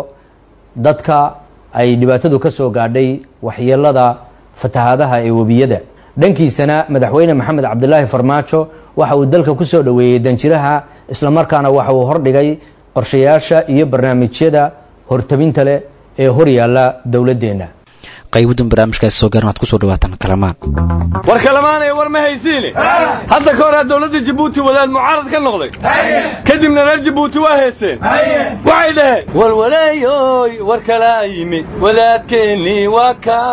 dadka ay dhibaatadu ka soo gaadhay waxyeelada fatahaadaha ee webiyada dhankiisana madaxweyne maxamed cabdilaahi farmaajo waxa uu dalka ku soo dhoweeyey danjiraha islamarkaana waxa uu hordhigay qorshayaasha iyo barnaamijyada hortabinta leh ee horyaalla dowladdeenna qaybudan barnaamijkaasi soo gaaran waxad kusoo dhawaataan kalamaan war kalamaanaya war ma haysiine hadda ka horaa dowladda jabuuti wadaad mucaarad ka noqday kadibna reer jabuuti waa heeseen waxay dhaheen walwaleeyoy war kalaa yimid wadaadkeennii waa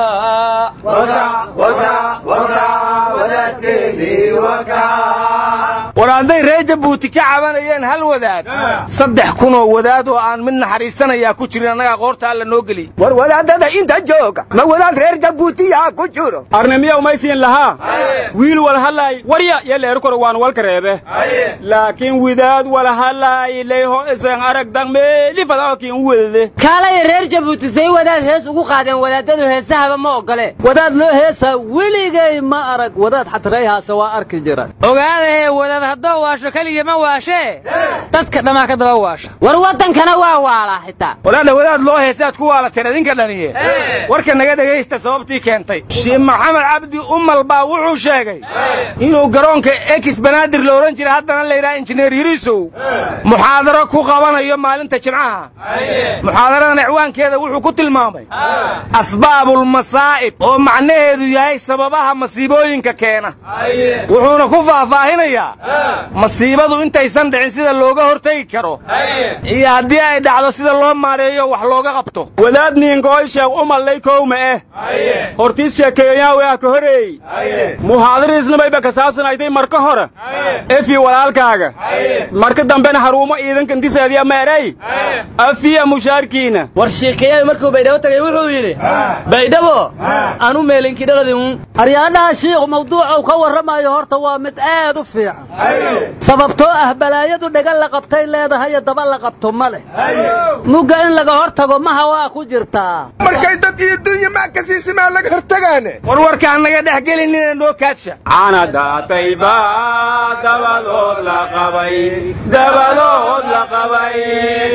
war hadday reer jabuuti ka cabanayeen hal wadaad saddex kunoo wadaad oo aan mid naxariisanayaa ku jirin annagaa qoorta alla noo geliy war wadaadada inta jooga ma wadaad reer jabuutiyaa ku jiro arnimiya umaysiin lahaa wiil walhalaay warya yeleeru kor waan walka reebe laakiin widaad walhalaay leyho isan arag dang meeli fadaakiin u wedade kaalaya reer jabuuti say wadaad hees ugu qaadeen wadaadadu heesahaba ma ogole wadaad loo heesaa weligay ma arag wadaad xatarayhaase waa arki jira ogaadahee wadaad haddoo waasho keliya ma waashee dadka dhammaa ka daba waasha war waddankana waa waalaa xitaa walaadha wadaad loo heesaad ku waalateen idinka dhaniye warka naga dhegaysta sababtii keentay shiikh maxamed cabdi umal baa wuxuu sheegay inuu garoonka ekis banaadir la odhan jira haddana layidhaha injineer yiriisow muxaadaro ku qabanayo maalinta jimcaha muxaadaradan icwaankeeda wuxuu ku tilmaamay asbaabulmasaa'ib oo macnaheedu yahay sababaha masiibooyinka keena wuxuuna ku faahfaahinayaa masiibadu intaysan dhicin sida looga hortegi karo iyo haddii ay dhacdo sida loo maareeyo wax looga qabto wadaad niinkooy sheeg umallay kowma eh hortiis sheekeeyaa waa ka horeey muhaadariisnabayba ka saabsanaytay marka hore efi walaalkaaga marka dambena haruumo ciidankan diseediya meeray afiya mushaarkiina war sheekeeyahay markuu baydhabo tagay wuxuu yidhi baydhabo anu meelinkidhaladin aryaadhaha shiikhu mawduucau ka warramayo horta waa mid aad u fiican sababtoo ah balaayadu dhega la qabtay leedahayo daba la qabto ma leh mugga in laga hor tago maha waa ku jirtaa markay dad iyo dunya maa ka siisimaa laga hortagaane war warkaan naga dhex gelinina noo kaadsha caana daatayba dabadood la qabay dabadood la qabay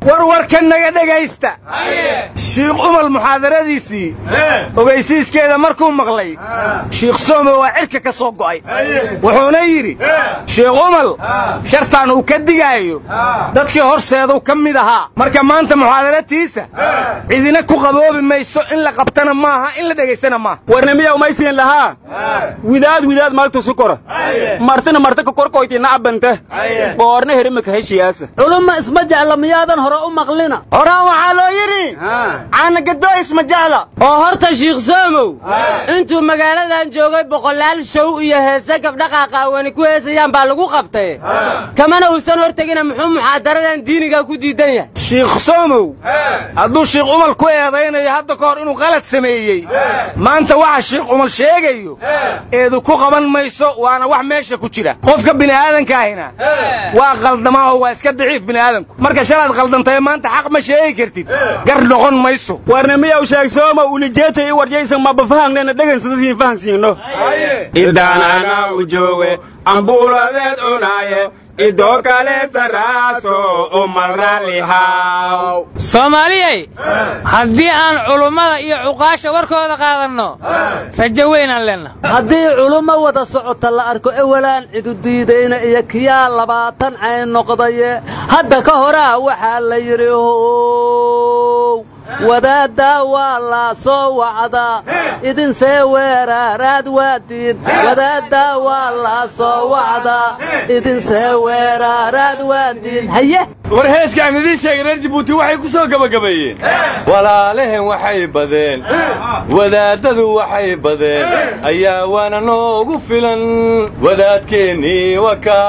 warwarka naga dhegaysta shiikh umal muxaadaradiisii ogaysiiskeeda markuu maqlay shiikh soome waa cirka ka soo go'ay wuxuuna yidhi shiikh umal shartaan uu ka digaayo dadkii horseeduu ka mid ahaa marka maanta muxaadaratiisa cidina ku qaboobi mayso in la qabtana maaha in la dhegaystana maaha warnamiya umaysiin lahaa widaad widaad maaltusu kora martina marta ka korkoyti nacbante goorna herimaka heshiyaasa culumma isma jecla miyaadan hore u maqlina horaan waxaa loo yidhi caanagadoo isma jecla oo horta shiikh soomow intuu magaaladan joogay boqolaal show iyo heese gabdha qaaqaawani ku heesayaan baa lagu qabtay kamana uusan hortegina muxuu muxaadaradan diiniga ku diidan yahay shiikh soomow hadduu shiikh umal ku eedaynayo hadda ka hor inuu qalad sameeyey maanta waxa shiikh umal sheegayo eedu ku qaban mayso waana wax meesha ku jira qofka bini'aadankaahina waa qaldamaa oo waa iska daciif bini'aadanku marka shalaad qaldantae maanta xaq ma sheegi kartid gar noqon mayso warnamiyaw sheeg sooma ulijeeta i warjaysan maba fahangnena dhegansadasiin fahansiino idaanana u jooge ambuuladeed cunaaye idoo kaleeta raaso umalraallihaw soomaaliyey haddii aan culummada iyo cuqaasha warkooda qaadanno rajo weynaan leenna haddii culummo wada socota la arko ewelaan cidu diidayna iyo kiyaa labaatan cayn noqdaye hadda ka horaa waxaa la yidhi how wadaaddaa waa la soo wacdaa idinsee weeraaraad waadiin wadaaddaa waa la soo wacdaa idinsee weeraaraad waadiin haye war heeskaan idiin sheegay reer jibuuti waxay ku soo gebagabeeyeen walaalehen waxay badeen wadaaddadu waxay badeen ayaa waana noogu filan wadaadkeennii waka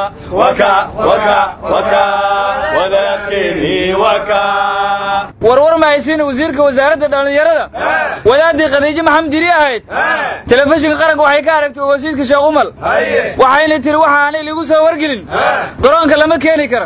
wadaadkeennii waka warwar mahaysiin wasiirka wasaaradda dhallinyarada wadaaddii khadiijo maxamed diri ahayd telefishinka qaranka waxay ka aragtay wasiirka sheekh umal waxayna tiri waxaanay ligu soo wargelin garoonka lama keeni kara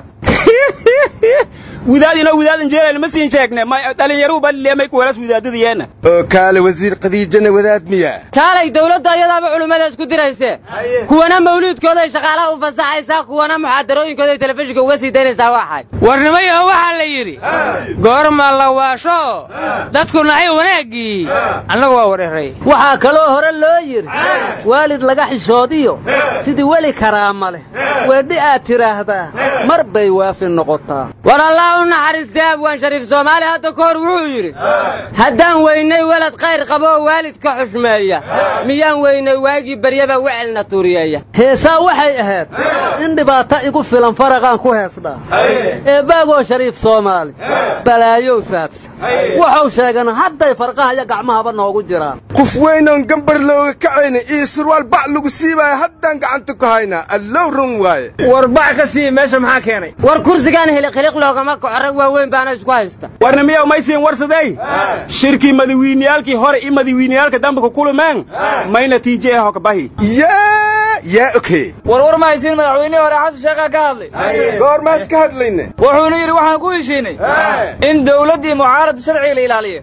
widaad inoo widaadan jeelal ma siin sheegne dhalinyaruhu balileemay kuweelas widaadadiyeenna oo kaale wasiir khadiijana wadaad miya kaalay dawladda ayadaaba culimmada isku dirayse kuwana mawliidkooday shaqaalaha u fasaxaysaa kuwana muxaadarooyinkooday telefishinka uga sii daynaysaa waxay warnimayaho waxaa la yidhi goorma la waasho dadku nacay wanaaggii annagu waa wareeray waxaa kaloo hore loo yidhi waalid laga xishoodiyo sidii weli karaama leh weedhi aad tidhaahdaa mar bay waafi noqotaa u naxariistay abwaan shariif soomaali hadda ka hor wuxuu yidhi haddaan weynay welad khayr qabo oo waalidka xushmeeya miyaan weynay waagii baryaba wecelna tuuriyeeya heesaa waxay ahayd in dhibaato igu filan faraqaan ku heesdhaa eebbaagoo shariif soomaali balaayow saadsa wuxuu sheegana hadday farqaha iyo gacmahaba noogu jiraan qof weynoon gambar looga kacayna iyo surwaal bac lagu siibaaya haddaan gacanta ku haynaa allow run waaye war bac ka sii meesha maxaa keenay war kursigaan hiliqhiliq loogama kaco rag waaweyn baana isku haysta warna miyaa maysiin warsadey shirkii madawiiniyaalkii hore iyo madawiiniyaalka dambe ku kulumeen may natiije eh hokabahi yaa yaa oke warwar ma haysiin madaxweynihii hore xasan sheekhaa ka hadlay goormaas ka hadlayne wuxuuna yidhi waxaan ku heshiinay in dawladdii mucaarada sharciga la ilaaliyo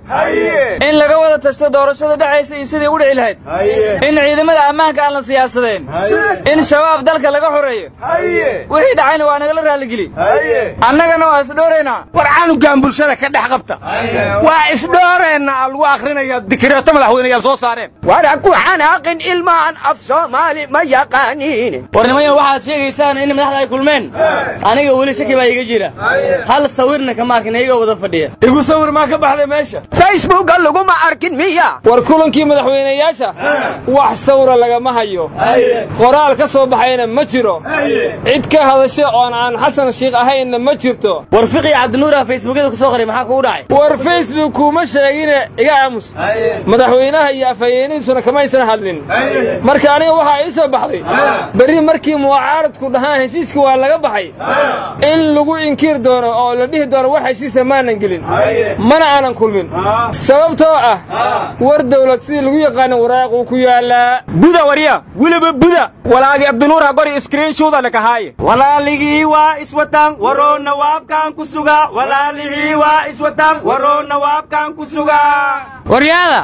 in laga wada tashto doorashada dhexaysa iyo sidii u dhici lahayd in ciidamada ammaanka aan la siyaasadeen in shabaab dalka laga xoreeyo wixii dhacayna waa nagala raalligeli annagana waa isdhooraynaa war canugan bulshada ka dhex qabta waa isdhooreenna lagu akrinaya dikireeto madaxweyneyaal soo saareen wara ku xanaaqin ilmaan af soomaali ma yaqaaniin warnimayan waxaad sheegaysaan in madaxda ay kulmeen aniga weli shaki baa iga jira hal sawirna kama arkin iyagoo wada fadhiya igu sawir maa ka baxday meesha facebooka laguma arkin miya war kulankii madaxweynayaasha wax sawra lagama hayo qoraal ka soo baxayna ma jiro cid ka hadasha oon aan xasan shiikh ahaynna ma jirto war fiqi cabdinuura facebookyada ku soo qoray maxaa kugu dhacay war facebook kuuma sheegine iga aamus madaxweynaha iyo afhayeenihiisuna kamaysan hadlin marka aniga waxaa ii soo baxday berri markii mucaaradku dhahaan heshiiska waa laga baxay in lagu inkiir doono oo la dhihi doono wax heshiisa maanan gelin mana aanan kulmin sababtoo ah war dawlad sidii lagu yaqaana waraaquu ku yaalaa buda warya weliba buda walaagi abdinuura gori iskriinshuuda lakahaaye walaaligii waa iswataan waroona waabkaan ku sugaa walaaligii waa iswataan waroona waabkaan ku sugaa waryaada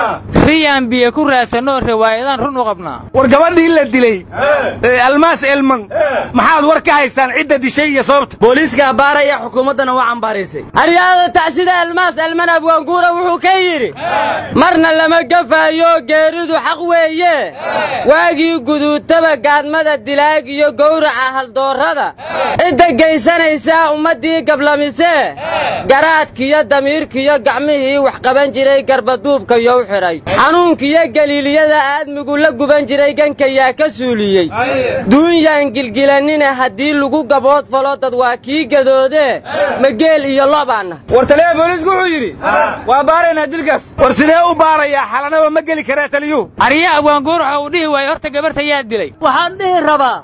riyaan biyo ku raadsanoo riwaayadaan run u qabnaa war gabadhii la dilay ee almaas elman maxaad war ka haysaan cidda dishay iyo sababta booliiska abbaaraya xukuumaddana waa cambaaraysay aryaada tacsida almaas alman abwaanguura wuxuu ka yidhi marna lama gafaayo geeridu xaq weeye waagii guduutaba gaadmada dilaag iyo gowraca haldoorrada cidda geysanaysaa ummaddii gablamise garaadkiyo damiirkiyo gacmihii wax qaban jiray garbaduubka yow xidhay xanuunkiyo galiiliyada aadmigu la guban jiray gankayaa ka suuliyey duunyaan gilgilanine haddii lagu gabood falo dad waa kii gadoodee mageel iyo lobaanna war taliyaha booliisku wuxuu yidhi waa baaraynaa dilkaas war sidee u baarayaa xalanaba ma geli karaa taliyuhu arya abwaanguur waxa uu dhihi waayey horta gabarta yaa dilay waxaan dhihi rabaa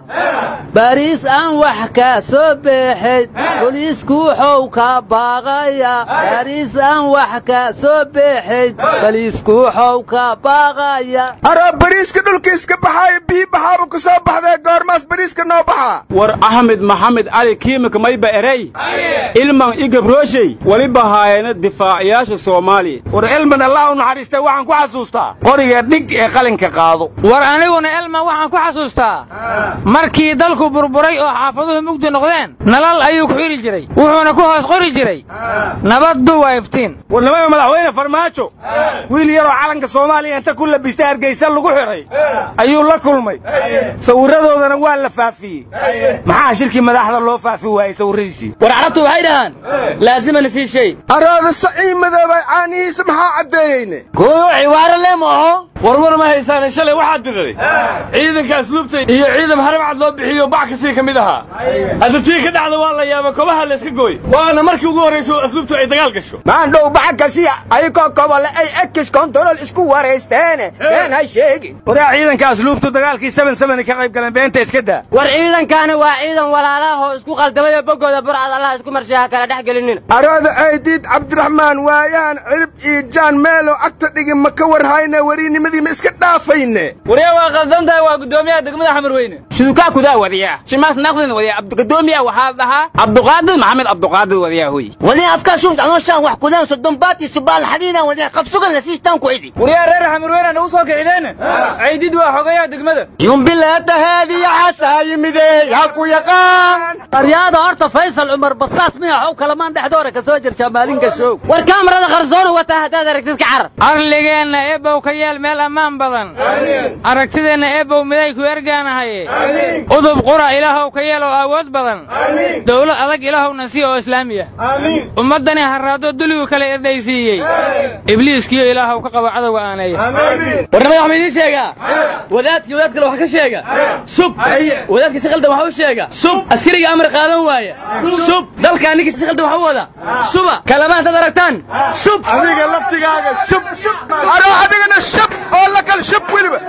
bariis aan wax ka soo beexayd boliisku wuxuu ka baaqaya bariis aan wax ka soo beexayd boliisku wuxuu ka baaqaya aroo bariiska dhulka iska baxaayo biyi baxaaba ku soo baxdee goormaas bariiska noo baxaa war axmed maxamed cali kiimika mayba erey ilman igabrooshey weliba haayana difaaciyaasha soomaaliya war elman allah u naxariistay waxaan ku xasuustaa qoriga dhig ee qalinka qaado war aniguna elman waxaan ku xasuustaa markii dalku burburay oo xaafaduhu mugdi noqdeen nalal ayuu ku xidhi jiray wuxuuna ku hoos qori jiray nabaddu waa iftiin war nimada madaxweyne farmaajo wiil yaroo calanka soomaaliya inta ku labistay hargaysa lagu xidhay ayuu la kulmay sawirradoodana waa la faafiyey maxaa shirkii madaxda loo faafi waayey sawirradiisii war carabtu waxay dhahaan laasiman fii shay araada sacii madoobay caanihiisa maxaa caddeeyeyne kuyu ciwaaro le mooho warwar ma haysaane shalay waxaad diray ciidanka asluubta iyo ciidan harabcad loo bixiyo bac kasii ka mid ahaa hadda tii ka dhacda waa la yaaba kobaha la iska gooy waana markii ugu horrayso asluubtu ay dagaal gasho maandhow bacagkasiya ayagoo kobole ay ekis kontarol isku waraysteene been ha sheegin waraa ciidanka asluubtu dagaalkii seven seven ka qayb galeen beenta iska daa war ciidankaani waa ciidan walaalaahoo isku qaldamay oo boggooda burcad allah isku marshaha kala dhex gelinina arooda aydiid cabdiraxmaan waayahan cirib iyo jaan meelow agta dhigi ma ka warhayne wariinimadii ma iska dhaafayne waryaa waa qaldan tahay waa guddoomiyaha degmada xamar weyne shudukaa kudaa wadiyaa shimaas naqdin wadiyaa gudoomiya waxaa dhahaa cabduqaadir maxamed cabduqaadir wadiyaa hoy wadin afkaa shufta anooshaan wax kudaan sodonbaad iyo subaal xadiidaan wadin qabsugan la siistaan ku cidi waryaa reer xamar weyne nagu soo kicideene caydid waa xogayaha degmada yumbilaata haadiya xasaa yimide yaa ku yaqaan aryaada horta faysal cumar basaas miya xow kalamaan dhexdoora ka soo jirtaa maalin gashow war kaamarada qarsoona wataa haddaad aragtid ka carar arligeenna eebow ka yeel meel ammaan badan aragtideenna eebow miday ku ergaanahaye udub qura ilaahow ka yeel oo awood badan dowlad adag ilaahowna sii oo islaamiya ummaddani harraado duligu kala erdhaysiiyey ibliiskiyo ilaahow ka qabo cadowga aaneeya warnimada waxma idiin sheegaa wadaadkii wadaad kale wax ka sheega sub wadaadkii si qaldan wax u sheega sub askariga amar qaadan waaya sub dalka ninkii si qaldan wax u wada suba kalamaan dad aragtaan sub adiga laftigaaga shub aroo adigana shub oo la kal shub weliba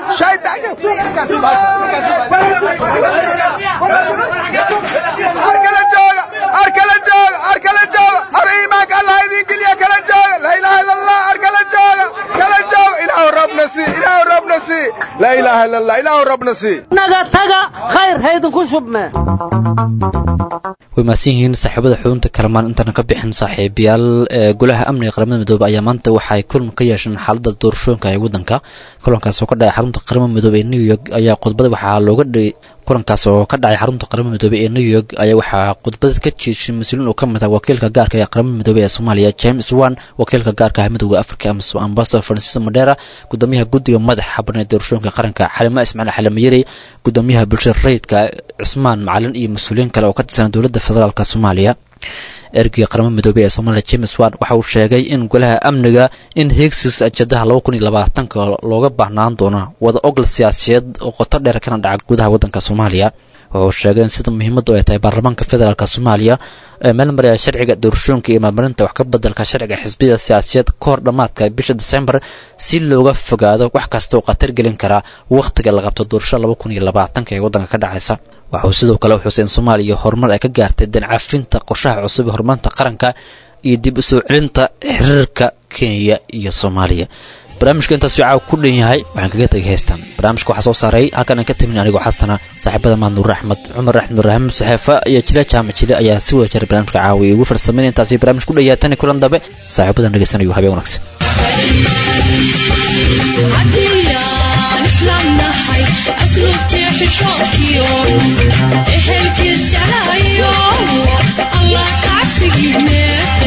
arkala jooga arkala jooga arkala jooga ar iimaanka allah idin geliya kala jooga laa ilaaha illa allah arkala jooga kala jooga ilaahu rabna sii ilaahu rabna sii laa ilaaha illa allah ilaahu rabna sii naga taga khayr haydinku shubme way mahadsan yihiin saaxiibada xudunta kalamaan intaana ka bixin saaxiibayaal ee golaha amniga qaramada midoobe ayaa maanta waxay kulan ka yeesheen xaaladda doorashooyinka ee waddanka kulankaas oo ka dhacay xarunta qaramada midoobe ee new york ayaa khudbada waxaa looga dhigay kulankaas oo ka dhacay xarunta qaramada midoobe ee new york ayaa waxaa khudbada ka jeeshay mas-uuliin oo ka mid ah wakiilka gaarka ee qaramada midoobe ee soomaaliya james wan wakiilka gaarka ah midooda africa ambasador francis madera gudoomiyaha guddiga madaxa banee doorashooyinka qaranka xalima ismaaciil xalimayeri gudoomiyaha bulshada rayidka cusmaan macalin iyo mas-uuliyiin kale oo ka tirsan dowladda federaalk soomaaliya ergeyga qaramada midoobey ee soomaaliya james wan waxa uu sheegay in golaha amniga in heegsiis ajadaha laba kun iyo labaatanka looga baahnaan doono wada ogol siyaasiyeed oo qoto dheer kana dhaca gudaha waddanka soomaaliya wuxuu sheegay in sida muhiimaddu ay tahay baarlamaanka federaalk soomaaliya ee meel maraya sharciga doorashooyinka iyo maamarinta wax ka bedelka sharciga xisbiyada siyaasiyeed ka hor dhammaadka bisha desembar si looga fogaado wax kasta oo khatar gelin karaa wakhtiga la qabto doorashada laba kun iyo labaatanka ee waddanka ka dhacaysa waxauu sidoo kale u xusay in soomaaliya horumar ay ka gaartay dancafinta qorshaha cusub ee horumarinta qaranka iyo dib u soo celinta xiriirka kenya iyo soomaaliya barnaamijka intaas uu caawa ku dhan yahay waxaan kaga tegay heystan barnaamijka waxaa soo saaray halkan aan ka tamin anigoo xasana saaxiibada maadnuur axmed cumar axmed raxmed saxeefa iyo jile jaamac jile ayaa si wada jaray barnaamijka caawa iyo ugu farsameyn intaasi barnaamij ku dhayaatani kulan dambe saaxiibadan dhegeysanayo habeen wanaagsan haddiyaan islaam nahay asluubtii xishoodkiyo ehelkiis jeclahayo allah kacabsigiine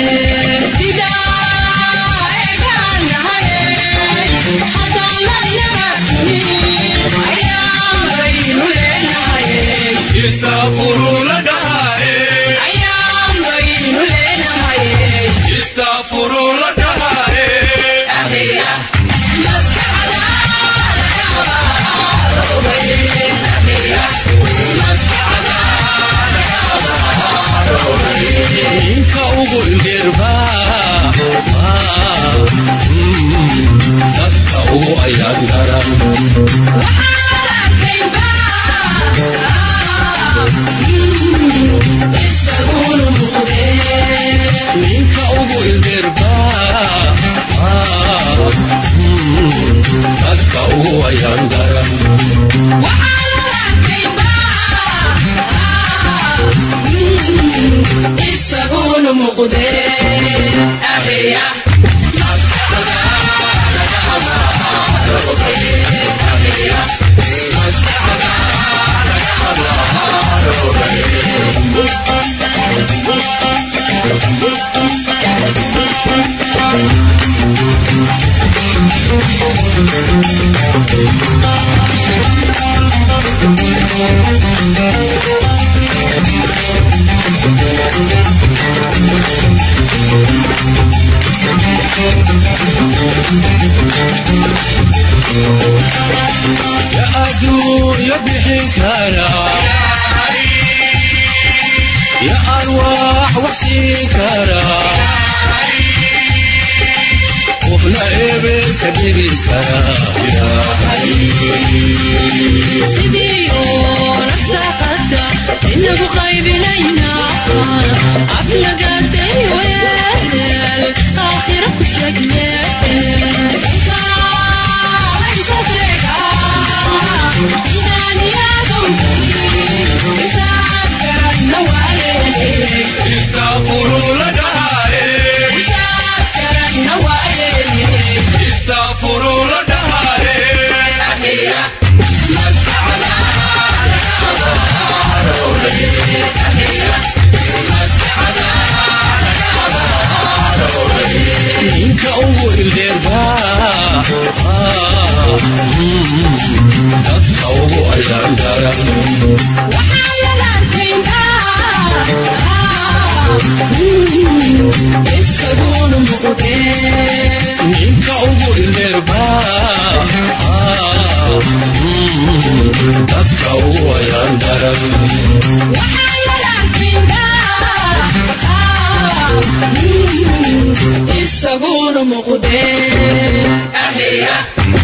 Istafuru la dahae. Istafuru la dahae. ninka ugu indheerba dadka ugu ayaan daran ninka ugu indheerba dadka ugu ayaan daran isaguna muqde ahiya ya adduunya bixin kara ya arwaax wax siin kara qofna eber ka dhigi kara sidiyo rasaaqada inagu qaybinayna aflagaday weel aakhira ku sheegne Istafuru la dahae. Istafuru la dahae. ninka ugu ildeerba dadka ugu ayaan daran isaguna muqde ninka ugu ildeerba dadka ugu ayaan daran isaguna muqde ahiya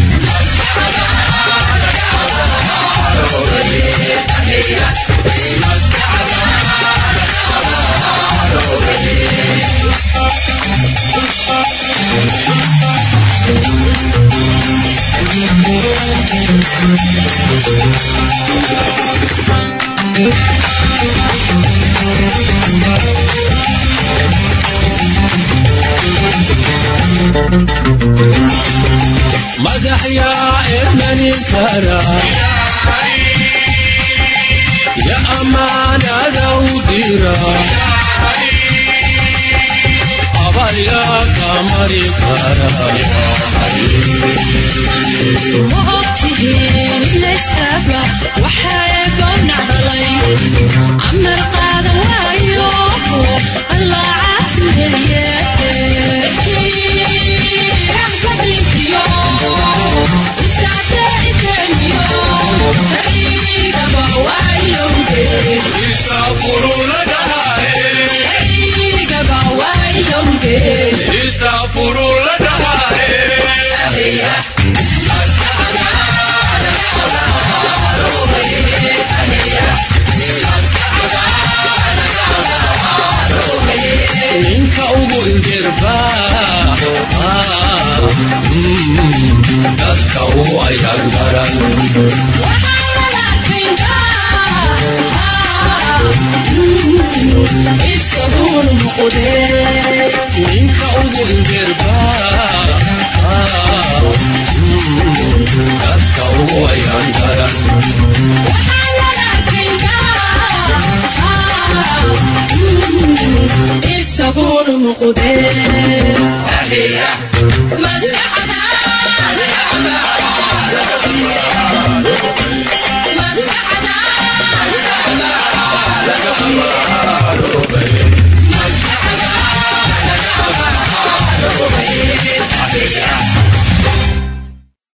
madax yaa ermanin kara ya amaanada u dira abal yaa ka mari kara ma ogtihiin ilayskaba waxaeba nacdalay amar qaadan waayo allah caasimeeye Istafuru la dahae. Istafuru la dahae. ninka ugu ildeerba dadka ugu ayaan daran isaguna muqde ninka ugu ildeerba Maskaxda